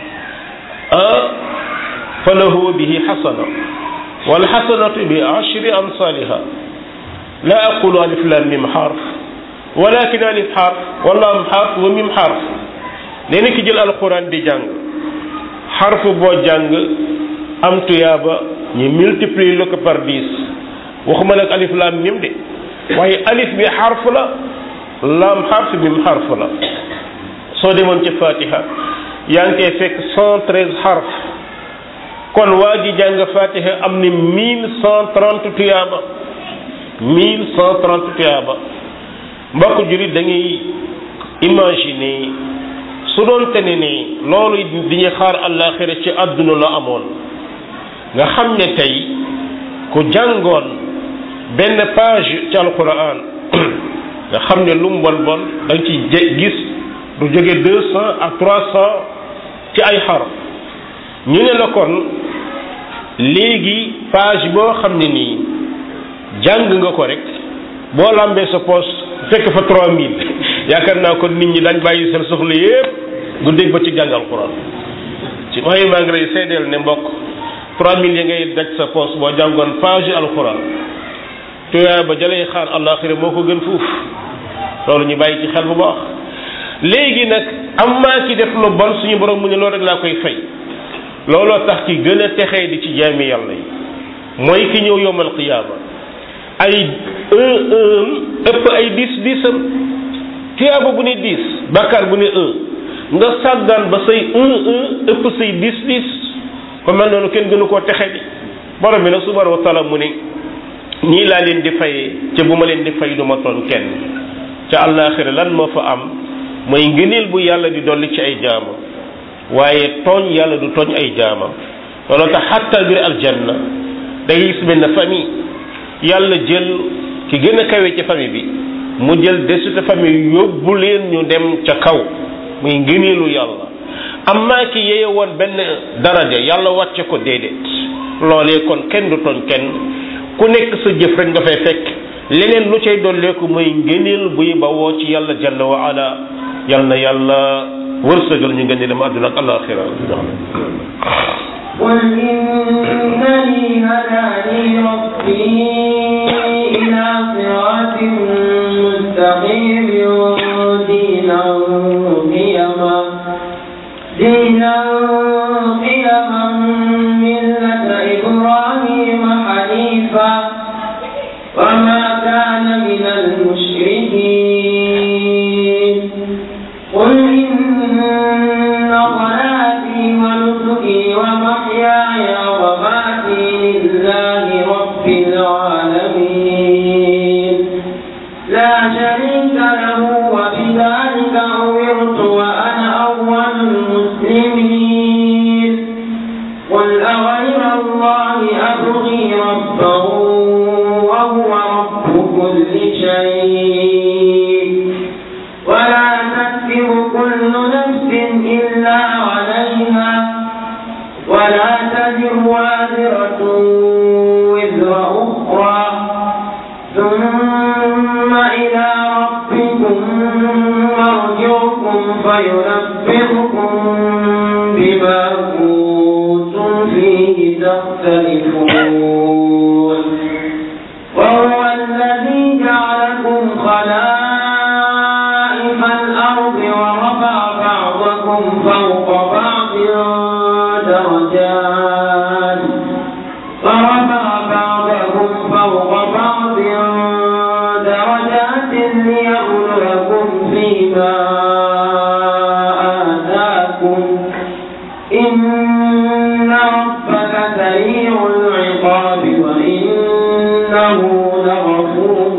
ah fa lahu bihi xasana wal xasanatu bi ashri amsaliha la aqulu alif lam mim xarf walakin alif xarf wala am xarf wa mim xarf nee na ki jël alquran di jàng xarf boo jàng am tuyaaba ñu multiplier le ko par dix waxuma nag alif laam mim de waaye alif bi xarf la laam xarf mim xarf la soo demoon ci fatiha yaa ngi koy fekk cent treize xarf kon waa ji jàng fatiha am ni mille cent trente tuyaaba mille cent trente tuyaaba mbokk jurit da ngay imaginer su doon te ne ni loolu di ñu xaar àllaaxira ci àdduna la amoon nga xam ne tey ku jàngoon benn page ci alquran nga xam ne lu mu bon bon da nga ci gis du jóge deux cent à trois cent ci ay xaraf ñu ne la kon léegi page boo xam ne nii jàng nga ko rek boo lambee sa poche fekk fa trois mille yaakaar naa kon nit ñi dañ bàyyi seen soxla yépp guddeeg ba ci jàng alquran ci waaye maa ngi lay seedeel ne mbokk trois mille yi ngay daj sa poche boo jàngoon page alquran tuyaa ba jalay xaar àllaaxira moo ko gën fuuf loolu ñu bàyyi ci xel bu baax léegi nag am maa ki def lu bon suñu borom mu ne loolu rek laa koy fay looloo tax ki gën a texee di ci jaami yàlla yi mooy ki ñëw yomal qiyaama ay un un ëpp ay dix disam tuyaaba bu ne dix bàkkaar bu ne un nga sàggaan ba say un un ëpp say dix dix ko mel noonu kenn gënu koo texe di borom bi nag subhanahu wa taala mu ne ñii laa leen di fayee ca bu ma leen di fay du ma tooñ kenn ca àllaaxira lan moo fa am mooy ngëneel bu yàlla di dolli ci ay jaamam waaye tooñ yàlla du tooñ ay jaamam loolu tax xatta biir aljanna day gis benn famille yàlla jël ki gën a kawe ci famille bi mu jël desute famille yóbbu leen ñu dem ca kaw muy ngëneelu yàlla amma ki yeye woon benn daraja yàlla wàcce ko déedéet loolee kon kenn du tooñ kenn ku nekk sa jëf rek nga fay fekk leneen lu cay dolleeku mooy ngëneel buy bawoo ci yàlla jalla wa ala yal na yàlla wërsëgal ñu ngeen dem àdduna ak alaxira قل إنني هداني ربي إلى صراط مستقيم دينا قيما دينا المشركين قل إن صلاتي ونسكي ومحياي ومماتي لله رب العالمين لا شريك له وبذلك أمرت وأنا أول المسلمين قل أغير الله أبغي ربا وهو رب كل شيء ولا تكسب كل نفس إلا عليها ولا تزر وازرة وزر أخرى ثم إلى ربكم مرجعكم فينبئكم بما كنتم فيه تختلفون وهو الذي جعلكم خلائف الأرض ورفع بعضكم فوق بعض درجات ورفع بعضكم فوق بعض درجات ليبلوكم فيما آتاكم إن ربك سريع العقاب وإنه لغفور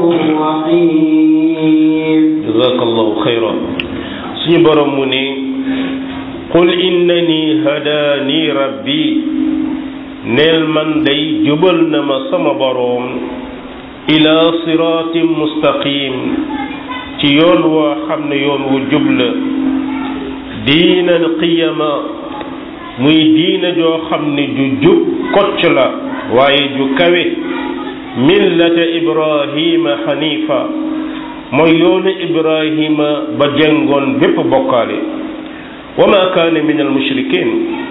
رحيم jazakallahu xayra suñu borom mu ne qul innani hadaani rabbi neel man day jubal na ma sama boroom ila siraatin mustaqim ci yoon woo xam ne yoon wu jub la diinan qiyama muy diina joo xam ne ju jub kocc la waaye ju kawe millata ibrahima xanifa mooy yoonu ibrahima ba jengoon bépp bokkaale wa ma kaane min al mushrikin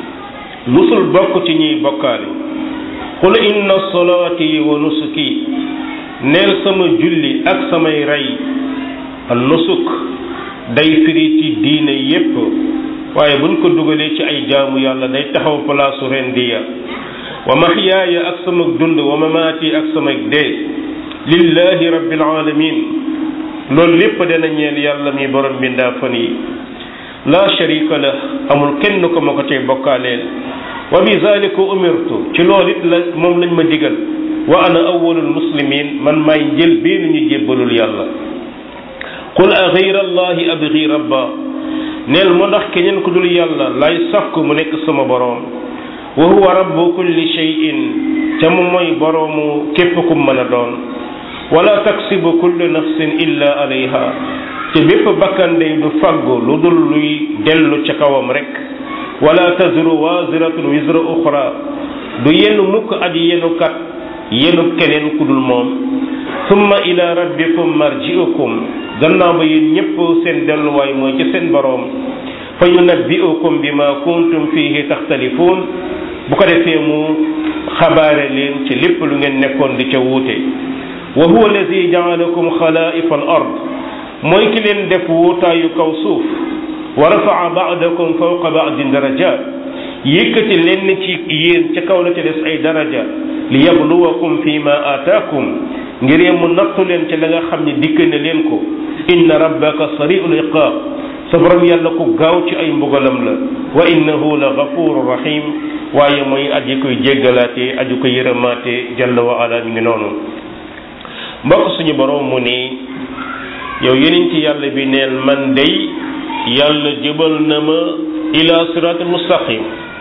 musul bokk ci ñiy bokkaale qul inna salaati wa nusuki neel sama julli ak samay rey an nusuk day firi ci diine yépp waaye buñ ko dugalee ci ay jaamu yàlla day taxaw palaasu rendiya wa mahyaaya ak sama dund wa mamaati ak sama dee lillahi rabbil alamin loolu lépp dana ñeel yàlla mi borom bindaa fan yi la sharika la amul kenn ko ma ko cay bokkaaleel wa bi zalika umirtu ci loolu it la moom lañ ma digal wa ana awwalul muslimin man maay njël benn ñu jébbalul yàlla qul a ghayra allahi abghi rabba neel mu ndax keneen ku dul yàlla lay sàkku mu nekk sama boroom wa huwa rabbu kulli shay'in ca mu mooy boroomu képp ku mën a doon wala taksibu kullu nafsin illa alayha te bépp bakkan day du faggu lu dul luy dellu ca kawam rek wala tazru waziratun wizra uxra du yenn mukk aji yenukat yenu keneen ku dul moom summa ila rabbikum marji'ukum gannaaw ba yéen ñépp seen delluwaay mooy ci seen boroom fa yunabbi'ukum bima kuntum fihi taxtalifuun bu ko defee mu xabaare leen ci lépp lu ngeen nekkoon di ca wuute wa huwa alladi jaalakum xalaa'ifa al ard mooy ki leen def wuutaayu kaw suuf wa rafaa ba'dakum fawqa ba'din darajaat yëkkati leen ci yéen ca kaw la ca des ay daraja li yabluwakum fi ma aataakum ngir mu nattu leen ci la nga xam ne dikk na leen ko inna rabbaka sari'ul iqaab sa borom yàlla ku gaaw ci ay mbugalam la wa innahu la gafuru rahim waaye mooy aji koy jéggalaatee aji koy yërëmaatee jalla wa ala mi ngi noonu mbokk suñu borom mu ni yow yeneen ci yàlla bi neel man day yàlla jëbal na ma ila siratul mustaqim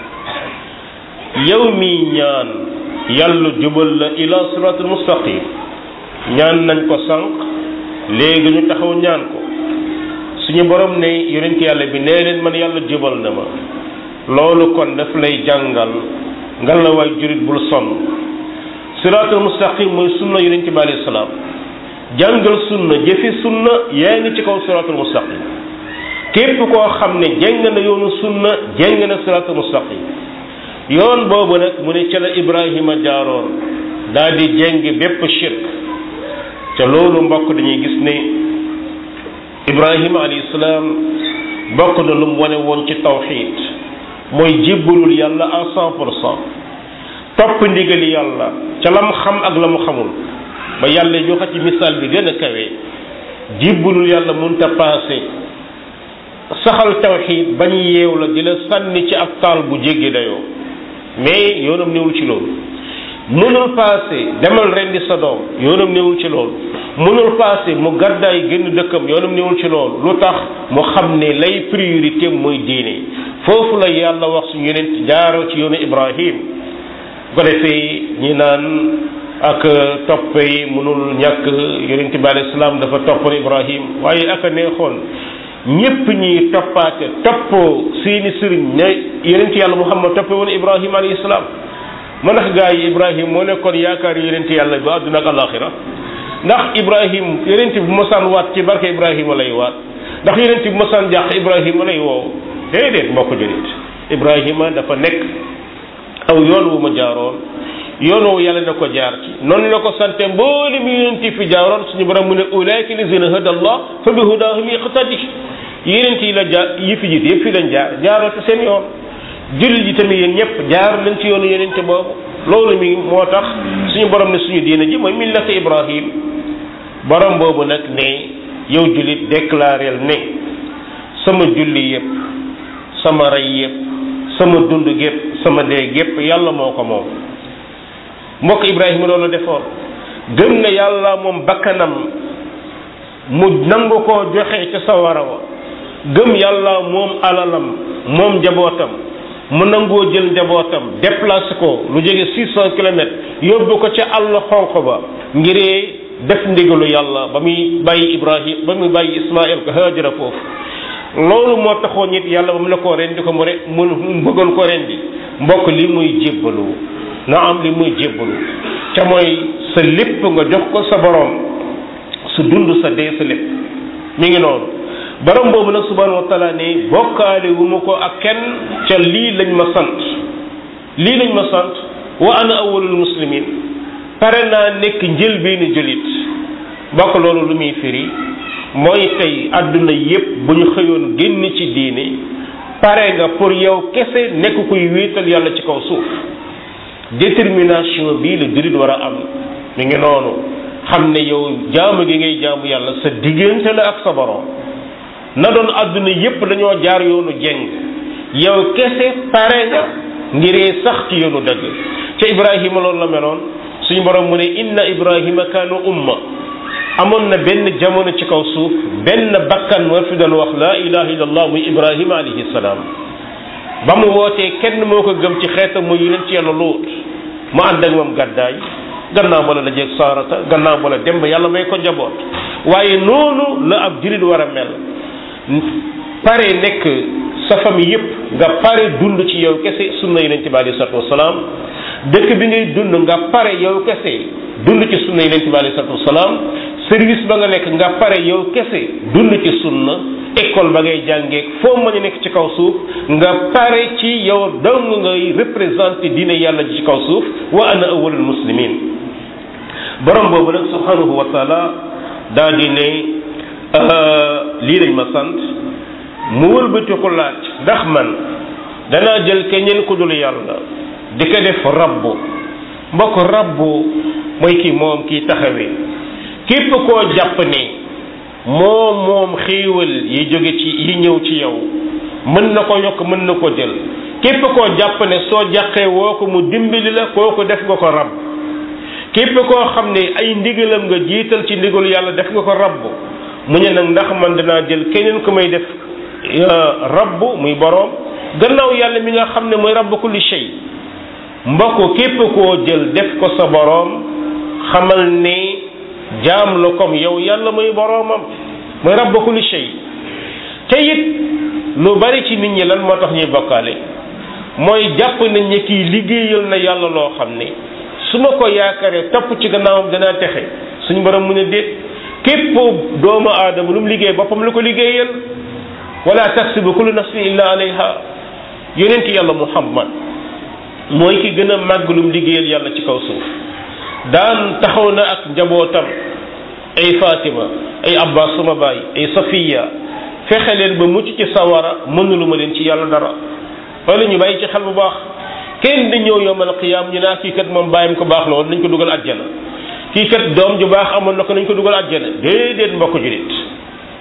yow mi ñaan yàlla jëbal la ila siratul mustaqim ñaan nañ ko sànq léegi ñu taxaw ñaan ko suñu borom ne yonent yàlla bi nee leen man yàlla jëbal na ma loolu kon daf lay jàngal nga la waay jurit bul sonn siraatul mustaqim mooy sunna yonent bi alayhi salaam jàngal sunna jëfi sunna yaa ngi ci kaw siraatul mustaqim képp koo xam ne jeng na yoonu sunna jeng na siraatul mustaqim yoon boobu nag mu ne ca la Ibrahima jaaroon daal di jeng bépp shirk ca loolu mbokk dañuy gis ne Ibrahima alayhi salaam bokk na lu mu wane woon ci tawxiid mooy jébbalul yàlla à cent pour cent topp ndigali yàlla ca la mu xam ak la mu xamul ba yàlla joxe ci misaal bi gën a kawe jibbalul yàlla munta paase saxal tawxiid bañ yeew la di la sànni ci ab taal bu jéggi dayoo mais yoonam newul ci loolu mënul paase demal rendi sa doom yoonam newul ci loolu mënul paase mu gàddaay génn dëkkam yoonam newul ci loolu lu tax mu xam ne lay priorité mooy diine foofu la yàlla wax suñu yonent jaaroo ci yoonu Ibrahim bu ko defee ñi naan ak topp yi mënul ñàkk yonent bi alayhi salaam dafa toppoon Ibrahim waaye ak a neexoon ñépp ñi toppaate toppoo seeni sëriñ ne yonent yàlla Muhammad toppe woon Ibrahim alayhi salaam ma ndax gaa yi Ibrahim moo nekkoon yaakaar yonent yàlla bi àdduna ak alaxira ndax Ibrahim yonent bi mosaan waat ci barke Ibrahima lay waat ndax yonent bi mosaan jàq Ibrahima lay woo déedéet mbokk julit Ibrahima dafa nekk aw yoon wu ma jaaroon yoon woowu yàlla na ko jaar ci noonu la ko sante mbooli mu yonent fi jaaroon suñu borom mu ne ulaika lazina hada allah fa bi hudahum iqtadi yonent yi la jaar yi fi jiit yëpp fi lañ jaar jaaroo ci seen yoon jullit yi tamit yéen ñëpp jaar nañ ci yoonu yonent boobu loolu mi moo tax suñu borom ne suñu diina ji mooy millata Ibrahim borom boobu nag ne yow jullit déclareel ne sama julli yëpp sama rey yëpp sama dund gépp sama dee gépp yàlla moo ko moom mbokk Ibrahima loolu defoon gëm na yàlla moom bakkanam mu nangu koo joxe ca sawara wa gëm yàlla moom alalam moom njabootam mu nangoo jël njabootam déplacé ko lu jege six cent kilomètres yóbbu ko ca àll xonq ba ngiree def ndigalu yàlla ba muy bàyyi Ibrahim ba muy bàyyi Ismaël ko Haajara foofu loolu moo taxoon nit yàlla ba mu la koo rendi ko mu re mu bëggoon ko rendi mbokk li muy jébbalu na am li muy jébbalu ca mooy sa lépp nga jox ko sa borom su dund sa dee sa lépp mi ngi noonu borom boobu nag subhanahu wa taala ne bokkaale wu ma ko ak kenn ca lii lañ ma sant lii lañ ma sant wa ana awwalul muslimin pare naa nekk njëlbeenu jullit bokk loolu lu muy firi mooy tey àdduna yépp bu ñu xëyoon génn ci diine pare nga pour yow kese nekk kuy wéetal yàlla ci kaw suuf détermination bii la jullit war a am mi ngi noonu xam ne yow jaamu gi ngay jaamu yàlla sa diggante la ak sa borom na doon àdduna yépp dañoo jaar yoonu jeng yow kese pare nga ngiree sax ci yoonu dëgg ca Ibrahima loolu la meloon suñu borom mu ne inna Ibrahima kaanu umma amoon na benn jamono ci kaw suuf benn bakkan moo fi doon wax laa ilaha illallah muy Ibrahima alayhi salaam ba mu wootee kenn moo ko gëm ci xeetam muy yonent ci yàlla Luut mu ànd ak moom gàddaay gannaaw ba la la jeeg saarata gannaaw ba la dem ba yàlla may ko njaboot waaye noonu la ab jullit war a mel pare nekk sa famille yépp nga pare dund ci yow kese sunna yonent bi alayhi salatu wasalaam dëkk bi ngay dund nga pare yow kese dund ci sunna yonent bi alayhi salatu wasalaam service ba nga nekk nga pare yow kese dund ci sunna école ba ngay jàngee foo mën a nekk ci kaw suuf nga pare ci yow dong ngay représenté diine yàlla ji ci kaw suuf wa ana awwalul muslimin borom boobu nag subhanahu wa taala daa di ne lii lañ ma sant mu wëlbati ko laaj ndax man danaa jël keneen ku dul yàlla di ko def rabbu mbokk rabbu mooy kii moom kii taxawee képp koo jàpp ne moom moom xéewal yi jóge ci yi ñëw ci yow mën na ko yokk mën na ko jël képp koo jàpp ne soo jàqee woo ko mu dimbali la kooku def nga ko rab képp koo xam ne ay ndigalam nga jiital ci ndigalu yàlla def nga ko rabb mu ne nag ndax man danaa jël keneen ku may def rabb muy boroom gannaaw yàlla mi nga xam ne mooy rabb kulli shay mbokk képp koo jël def ko sa boroom xamal ne jaam la comme yow yàlla muy boroomam mooy rabb kulli shay te it lu bari ci nit ñi lan moo tax ñuy bokkaale mooy jàpp nañ ne kii liggéeyal na yàlla loo xam ne su ma ko yaakaaree topp ci gannaawam danaa texe suñu borom mu ne déet képp doomu aadama lu mu liggéey boppam lu ko liggéeyal wala taksibu kullu nafsin illa alayha yonent yàlla muhammad mooy ki gën a màgg lu mu liggéeyal yàlla ci kaw suuf daan taxaw na ak njabootam ay fatima ay abbas suma baay ay safiya fexe leen ba mucc ci sawara mënulu ma leen ci yàlla dara wala ñu bàyyi ci xel bu baax kenn di ñëw yowmal qiyaam ñu naa kii kat moom bàyyam ko baax la woon nañ ko dugal àjjana kii kat doom ju baax amoon na ko nañ ko dugal àjjana déedéet mbokk julit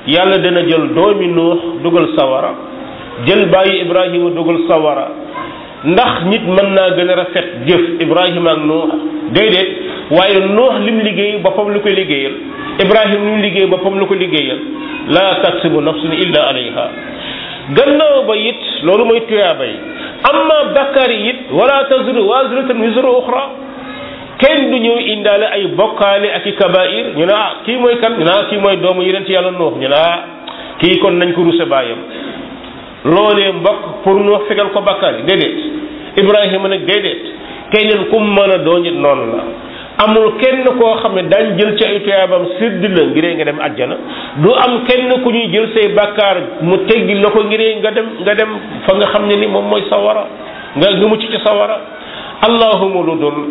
yàlla dana jël doomi nuux dugal sawara jël bàyyi ibrahima dugal sawara ndax nit mën naa gën a rafet jëf ibrahima ak nuux déedéet waaye nuux lim liggéey boppam lu ko liggéeyal ibrahima lim liggéey boppam lu ko liggéeyal laa taksibu nafsun illa alayha gannaaw ba it loolu mooy tuyaaba yi amma bakkaar yi it wala taziru waziratun wizra uxra kenn du ñëw indaale ay bokkaale ak i kabair ñu ne ah kii mooy kan ñu ne ah kii mooy doomu yonent yàlla nuux ñu ne ah kii kon nañ ko ruse baayam loolee mbokk pour nu fegal ko bakkaar yi déedéet ibrahima nag déedéet keneen ku mën a doon it noonu la amul kenn koo xam ne daañ jël ci ay tuyaabam sédd la ngiree nga dem àjjana du am kenn ku ñuy jël say bakkaar mu teggi la ko ngiree nga dem nga dem fa nga xam ne ni moom mooy sawara nga nga mucc ci sawara allahuma lu dul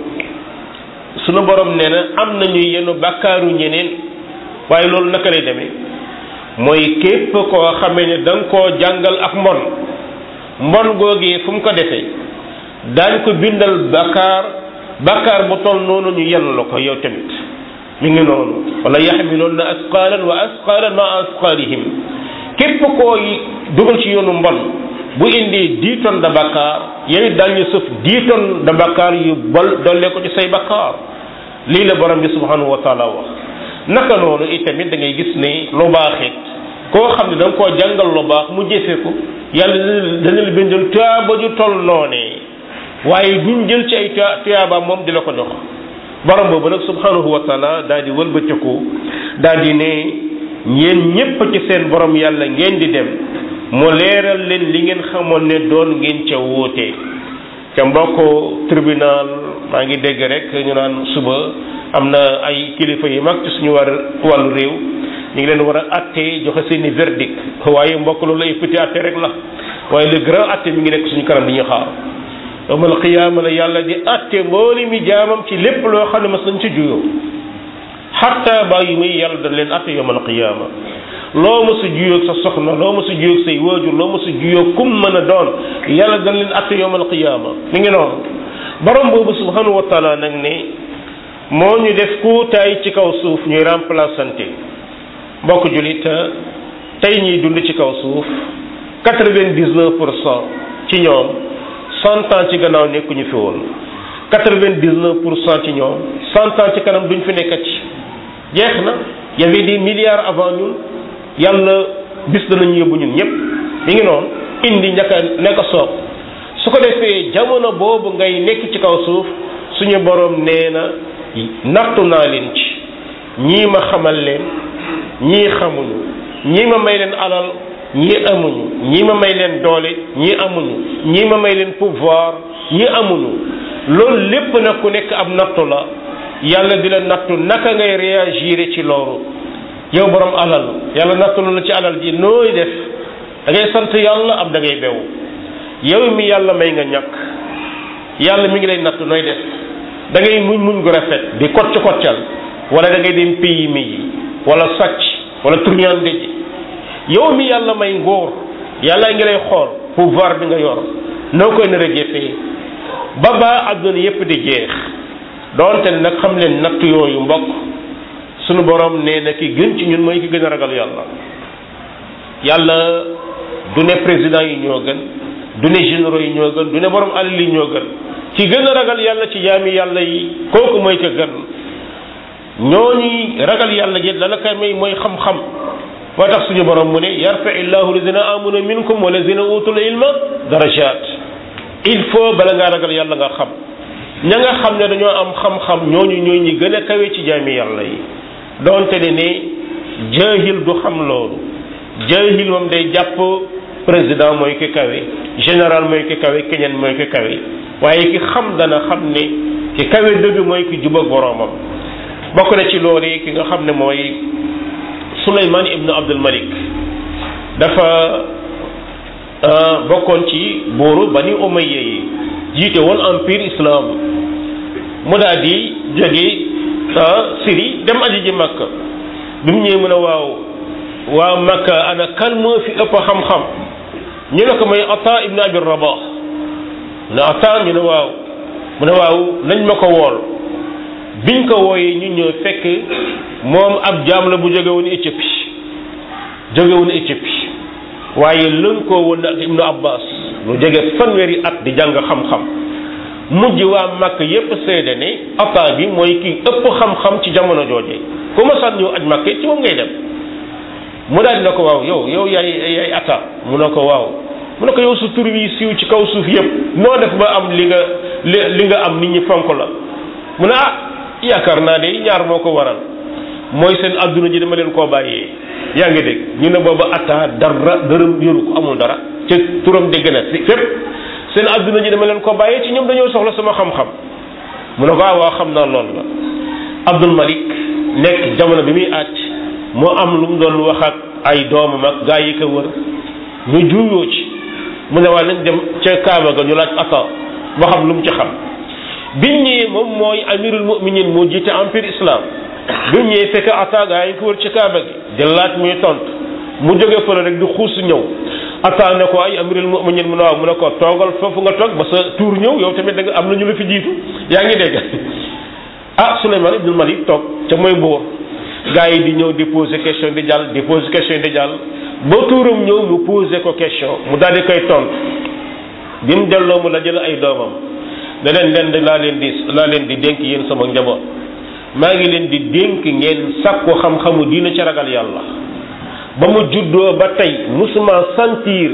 sunu borom nee na am nañu yenn bakkaaru ñeneen waaye loolu naka lay demee mooy képp koo xamee ne da nga koo jàngal ak mbon mbon googee fu mu ko defee daañ ko bindal bakkaar bakkaar bu toll noonu ñu yenn la ko yow tamit mi ngi noonu wala yaxmiloon na asqaalan wa asqaalan ma asqaalihim képp koo dugal ci yoonu mbon bu indi dix tonnes de bakkaar yow it daañu sëf dix tonnes de bakkaar yu bol dolle ko ci say bakkaar lii la borom bi subhanahu wa taala wax naka noonu itamit da ngay gis ne lu baax it koo xam ne da nga koo jàngal lu baax mu jëfe ko yàlla dana la bindal tuyaaba ju toll noonee waaye duñ jël ci ay tuyaaba moom di la ko jox borom boobu nag subhanahu wa taala daal di wëlbatiku daal di ne yéen ñépp ci seen borom yàlla ngeen di dem mu leeral leen li ngeen xamoon ne doon ngeen ca wóote ca mbokk tribunal maa ngi dégg rek ñu naan suba am na ay kilifa yu mag ci suñu war wàllu réew ñu ngi leen war a atte joxe seeni verdict waaye mbokk loolu ay petit atte rek la waaye le grand atte mi ngi nekk suñu kanam di ñu xaar yawmal qiyaama la yàlla di atte mbooli mi jaamam ci lépp loo xam ne mas nañ ci juyoo xatta bàyyi muy yàlla dañ leen atte yawmal qiyaama loo ma sa juyoog sa soxna loo ma sa juyoog say waajur loo ma sa juyoog kum mën a doon yàlla dañ leen atte yawmal qiyaama mi ngi noonu borom boobu subhanahu wa taala nag ne moo ñu def kuutaay ci kaw suuf ñuy remplaçante mbokk julit tey ñuy dund ci kaw suuf quatre-vingt-dix-neuf pour cent ci ñoom cent ans ci gannaaw nekkuñu fi woon quatre-vingt-dix-neuf pour cent ci ñoom cent ans ci kanam duñ fi nekkati jeex na y avait des milliards avant ñun yàlla bis danañu yóbbu ñun ñëpp mi ngi noonu indi ñaka nekk soob su ko defee jamono boobu ngay nekk ci kaw suuf suñu borom nee na nattu naa leen ci ñii ma xamal leen ñii xamuñu ñii ma may leen alal ñii amuñu ñii ma may leen doole ñii amuñu ñii ma may leen pouvoir ñii amuñu loolu lépp nag ku nekk ab nattu la yàlla di la nattu naka ngay réagir ci loolu yow borom alal yàlla nattu la ci alal ji nooy def da ngay sant yàlla am da ngay bew yow mi yàlla may nga ñàkk yàlla mi ngi lay nattu nooy def da ngay muñ muñ gu rafet di kocc koccal wala da ngay dem pays mi yi wala sàcc wala turñande ji yow mi yàlla may ngóor yàlla ngi lay xool pouvoir bi nga yor noo koy nar a jëfee ba ba àdduna yépp di jeex doonte nag xam leen natt yooyu mbokk sunu borom nee na ki gën ci ñun mooy ki gën a ragal yàlla yàlla du ne président yi ñoo gën du ne généraux yi ñoo gën du ne borom alal yi ñoo gën ki gën a ragal yàlla ci jaami yàlla yi kooku mooy ka gën ñooñu ragal yàlla ji la la koy may mooy xam-xam moo tax suñu borom mu ne yarfa illahu lazina amanu minkum wa lazina utul ilma darajat il faut bala ngaa ragal yàlla nga xam ña nga xam ne dañoo am xam-xam ñooñu ñooy ñi gën a kawe ci jaami yàlla yi donte ne ne jaahil du xam loolu jaahil moom day jàpp président mooy ki kawe général mooy ki kawe keneen mooy ki kawe waaye ki xam dana xam ne ki kawe dëgg mooy ki jubag boroomam bokk na ci loolu ki nga xam ne mooy Suleymaan ibnu Abdul Malik dafa bokkoon ci buuru Bani Umayya yi jiite woon empire islam mu daal di jóge Syrie dem aji ji Makka bi mu ñëwee mu ne waaw waa Makka ana kan moo fi ëpp xam-xam ñu ne ko mooy Ata ibnu Abi Rabah mu ne Ata ñu ne waaw mu ne waaw nañ ma ko wool biñ ko wooyee ñu ñëw fekk moom ab jaam la bu jóge woon Éthiopie jóge woon Éthiopie waaye lënkoo woon ak ibnu abbas lu jege fanweeri at di jàng xam-xam mujj waa màkk yépp seede ne ata bi mooy ki ëpp xam-xam ci jamono jooje ku ma sànn ñëw aj màkk ci moom ngay dem mu daal dina ko waaw yow yow yaay yaay ata mu ne ko waaw mu ne ko yow su tur wi siiw ci kaw suuf yépp noo def ba am li nga li li nga am nit ñi fonk la mu ne ah yaakaar naa de ñaar moo ko waral mooy seen adduna ji dama leen koo bàyyee yaa ngi dégg ñu ne booba atta dara dërëm yoru ko amul dara ca turam dégg na fépp seen adduna ji dama leen ko bàyyee ci ñoom dañoo soxla sama xam-xam mu ne ko ah waa xam naa loolu la Abdul Malik nekk jamono bi muy àcc moo am lu mu doon wax ak ay doomam ak gaa yi ko wër ñu juuyoo ci mu ne waa nañ dem ca Kaaba ga ñu laaj atta ba xam lu mu ci xam biñ ñëwee moom mooy amirul muminin moo jiite empire islam biñ ñëwee fekk atta gaa yi ko wër ci Kaaba gi di laaj muy tontu mu jóge fële rek di xuus ñëw atta ne ko ay amirul muminin mu ne waaw mu ne ko toogal foofu nga toog ba sa tuur ñëw yow tamit da nga am na ñu la fi jiitu yaa ngi dégg ah Souleymane ibnul Malik toog ca mooy mbóor gaa yi di ñëw di poser question di jàll di poser question di jàll ba tuuram ñëw mu poser ko question mu daal di koy tontu bi mu delloo mu la jël ay doomam ne leen leen di laa leen di laa leen di dénk yéen sama njaboot maa ngi leen di dénk ngeen sàkku xam-xamu diina ci ragal yàlla ba mu juddoo ba tey musuma sentir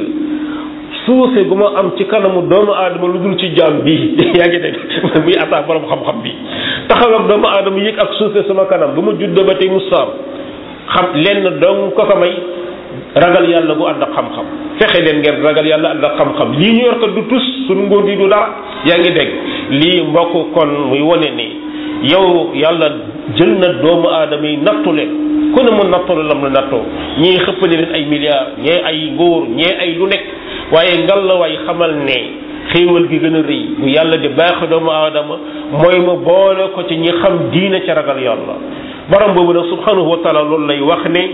suufe gu ma am ci kanamu doomu aadama lu dul ci jaam bii yaa ngi dégg muy attaque borom xam-xam bi taxaw ak doomu aadama yëg ak suufe sama kanam ba ma juddoo ba tey musaam xam lenn dong ko ko may ragal yàlla bu ànd ak xam-xam fexe leen ngeen ragal yàlla ànd ak xam-xam lii ñu yor ko du tus suñu ngóor yi du dara yaa ngi dégg lii mbokk kon muy wane ni yow yàlla jël na doomu aadama yi nattu leen ku ne mu nattu la lam la nattoo ñii xëppale leen ay milliards ñee ay ngóor ñee ay lu nekk waaye ngal la waay xamal ne xéewal gi gën a rëy bu yàlla di baax doomu aadama mooy mu boole ko ci ñi xam diina ca ragal yàlla borom boobu nag subhanahu wa taala loolu lay wax ne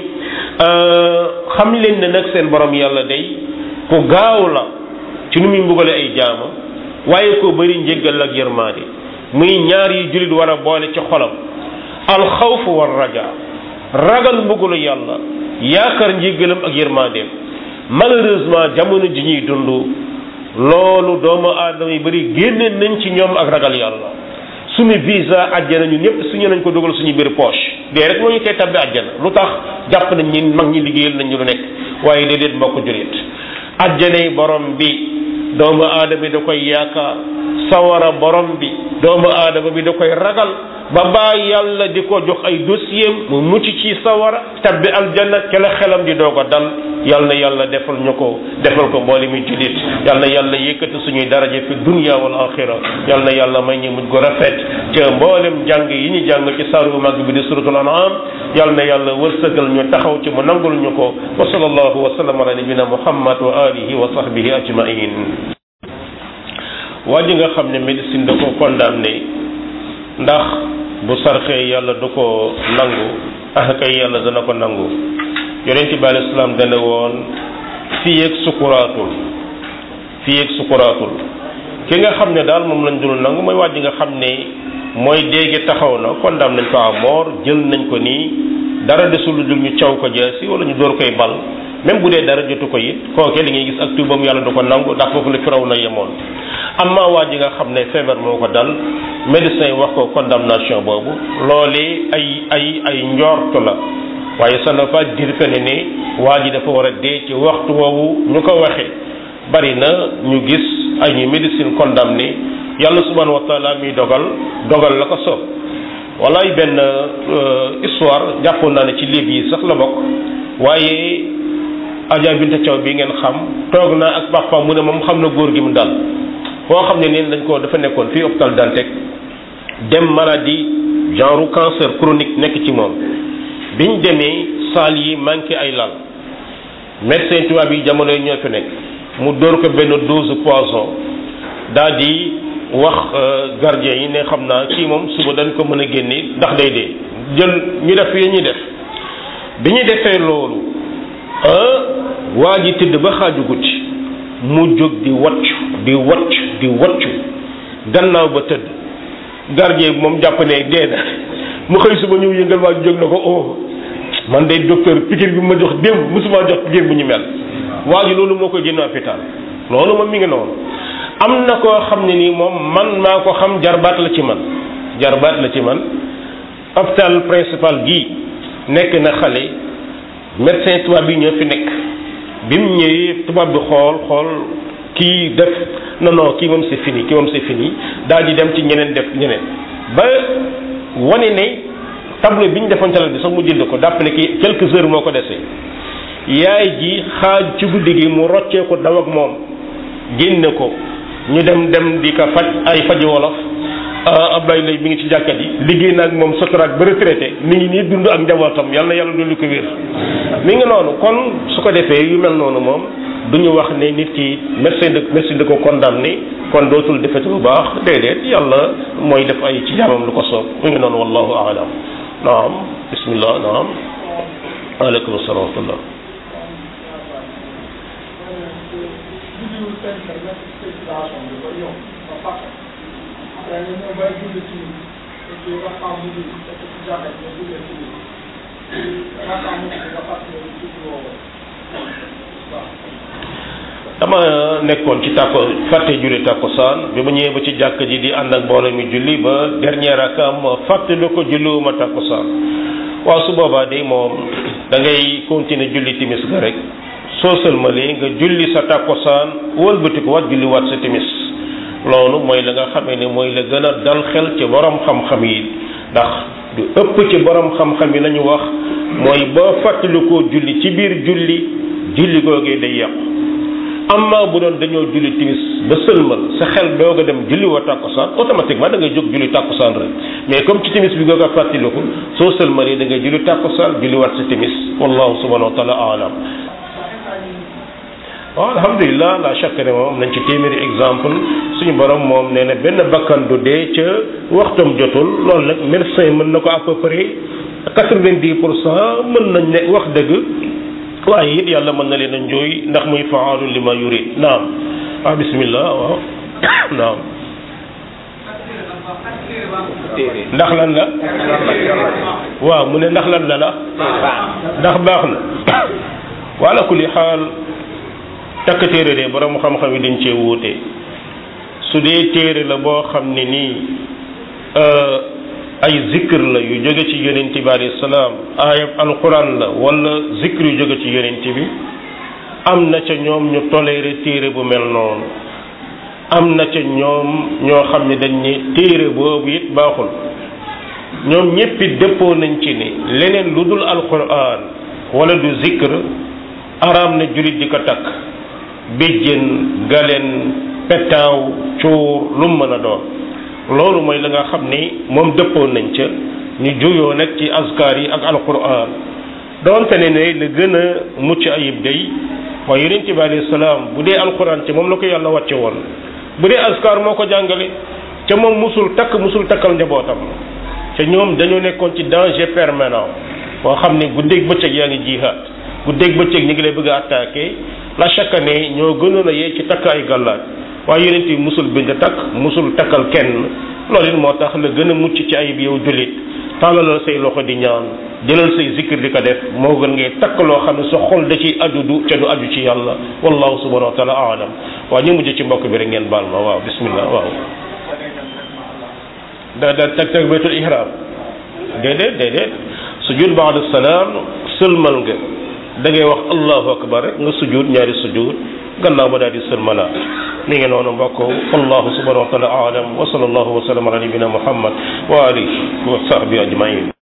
xam leen ne nag seen borom yàlla day ku gaaw la ci nu muy mbugale ay jaama waaye ko bëri njéggal ak yërmaade muy ñaar yi jullit war a boole ci xolam alxawf war raja ragal mbugalu yàlla yaakaar njéggalam ak yërmaadeem malheureusement jamono ji ñuy dund loolu doomu aadama yi bëri génne nañ ci ñoom ak ragal yàlla suñu visa àjjana ñun ñëpp suñu nañ ko dugal suñu biir poche dee rek moo ñu koy tabbi àjjana lu tax jàpp nañ ñi mag ñi liggéeyal nañ ñu lu nekk waaye déedéet mbokk julit àjjanay borom bi doomu aadama bi da koy yaakaar sawara borom bi doomu aadama bi da koy ragal ba baa yàlla di ko jox ay dossier mu mucc ci sawara tabbi aljanna ca la xelam di doog a dal yal na yàlla defal ñu ko defal ko mboole mi julit yal na yàlla yëkkati suñuy daraja fi dunya wal axira yal na yàlla may ñu mujj gu rafet ca mboolem jàng yi ñu jàng ci saaru bu mag bi di suratul an'am yal na yàlla wërsëgal ñu taxaw ci mu nangul ñu ko wa sallallahu wa sallam ala nabina muhammad wa alihi wa sahbihi ajmain waa ji nga xam ne médecine da ko condamné ndax bu sarxee yàlla du ko nangu ah kay yàlla dana ko nangu yonent bi alayhi salaam dana woon fii ak sukuraatul fii ak sukuraatul ki nga xam ne daal moom lañ dul nangu mooy waa ji nga xam ne mooy déegi taxaw na condamné nañ ko à mort jël nañ ko nii dara desul lu dul ñu caw ko jaasi wala ñu door koy bal même bu dee dara jotu ko it kooke li ngay gis ak tuubam yàlla du ko nangu ndax foofu la firaw na yemoon amma waa ji nga xam ne feebar moo ko dal médecin yi wax ko condamnation boobu loolee ay ay ay njort la waaye ça ne veut pas dire que ne ne waa ji dafa war a dee ci waxtu woowu ñu ko waxee bari na ñu gis ay ñu médecine condamné yàlla subhanahu wa taala mi dogal dogal la ko soob walaay benn histoire jàppoon naa ne ci livre yi sax la bokk waaye Adja Binta Thiaw bi ngeen xam toog naa ak papa mu ne moom xam na góor gi mu dal foo xam ne neen dañ ko dafa nekkoon fii hôpital Dantec dem maladie genre cancer chronique nekk ci moom biñ demee saal yi manqué ay lal médecin tubaab yi jamono yi ñoo fi nekk mu dóor ko benn dose poison daal di wax gardien yi ne xam naa kii moom suba dañ ko mën a génne ndax day dee jël ñu def yi ñuy def bi ñu defee loolu waa ji tëdd ba xaaju guddi mu jóg di waccu di waccu di waccu gannaaw ba tëdd gardien bi moom jàpp ne dee na mu xëy suba ñëw yëngal waa ji jóg na ko oh man day docteur piqûre bi ma jox démb musuma jox piqûre bu ñu mel waa ji loolu moo koy génn hôpital loolu moom mi ngi noonu am na koo xam ne nii moom man maa ko xam jarbaat la ci man jarbaat la ci man hôpital principal gii nekk na xale médecin tubaab bi ñoo fi nekk bi mu ñëwee tubaab bi xool xool kii def non non kii moom c'est fini kii moom c'est fini daal di dem ci ñeneen def ñeneen ba wane ne tableau bi ñu defoon calal bi sax mu jënd ko dàpp ne ki quelques heures moo ko desee yaay ji xaaj ci guddi gi mu roccee ko daw ak moom génne ko ñu dem dem di ko faj ay faji wolof Abdoulaye lay mi ngi ci jàkkat yi liggéey na ak moom sotoraak ba retraité mi ngi nii dund ak njabootam yàlla na yàlla dolli ko wér mi ngi noonu kon su ko defee yu mel noonu moom du ñu wax ne nit ki médecin de médecin de ko condamné kon dootul defeti lu baax déedéet yàlla mooy def ay ci jaamam lu ko soob mi ngi noonu wallahu aalam naam bismillah naam aleykum salaam wa rahmatullah dama nekkoon ci tàkko fàtte julli tàkkusaan bi ma ñëwee ba ci jàkk ji di ànd ak mbooloo mi julli ba dernier rakam fàtte lu ko julliwuma tàkkusaan waaw su boobaa de moom da ngay continuer julli timis ga rek soo sëlmalee nga julli sa tàkkusaan wëlbati ko waat julli waat sa timis loolu mooy la nga xamee ne mooy la gën a dal xel ci borom xam-xam yi ndax du ëpp ci borom xam-xam yi lañu wax mooy boo fàttalikoo julli ci biir julli julli googee day yàqu amma bu doon dañoo julli timis ba sëlmal sa xel doog a dem julli wa tàkkusaan automatiquement da ngay jóg julli tàkkusaan rek mais comme ci timis bi nga ko fàttaliku soo sëlmalee da ngay julli tàkkusaan julli waat sa timis wallahu subhanahu wa taala alam waaw alhamdulilah la chaque ne moom nañ ci téeméeri exemple suñu borom moom nee na benn bakkan du dee ca waxtam jotul loolu nag médecin mën na ko à peu près quatre-vingt-dix pour cent mën nañ ne wax dëgg waaye it yàlla mën na leen a njooy ndax muy faalu li ma yurid naam ah bismillah waaw naam ndax lan la waaw mu ne ndax lan la la ndax baax na wala kulli xaal takk téere de borom xam-xam yi dañ cee wuute su dee téere la boo xam ne nii ay zikr la yu jóge ci yonent bi alayhi salaam ayab alquran la wala zikr yu jóge ci yonent bi am na ca ñoom ñu toléré téere bu mel noonu am na ca ñoom ñoo xam ne dañ ne téere boobu it baaxul ñoom ñéppi dëppoo nañ ci ne leneen lu dul alquran wala du zikr araam na jullit di ko takk béjjën galen petaaw cuur lu mu mën a doon loolu mooy la nga xam ni moom dëppoon nañ ca ñu juyoo nag ci askar yi ak alquran doonte ne ne la gën a mucc ayib day waaye yonent bi alayhi salaam bu dee alquran ci moom la ko yàlla wàcce woon bu dee askar moo ko jàngale ca moom musul takk musul takkal njabootam ca ñoom dañoo nekkoon ci danger permanent boo xam ne guddeeg bëccëg yaa ngi jihaad guddeeg bëccëg ñu ngi lay bëgg a attaqué la chaque année ñoo gënoon a yee ci takk ay gàllaaj waaye yonent yi musul bind takk musul takkal kenn loolu it moo tax la gën a mucc ci ayib yow jullit tàllalal say loxo di ñaan jëlal say zikir di ko def moo gën ngay takk loo xam ne sa xol da ciy aju du ca du aju ci yàlla wallahu subhanahu wa taala alam waaw ñu mujj ci mbokk bi rek ngeen baal ma waaw bismillah waaw da da tag tag baytul ihram déedéet déedéet sujud baada salaam sëlmal nga da ngay wax allahu akbar rek nga sujud ñaari sujud gannaaw ba daal di sëlmala mi ngi noonu mbokk wallahu subhanahu wa taala alam wa sallallahu wa sallam ala nabina muhammad wa alihi wa sahbi ajmain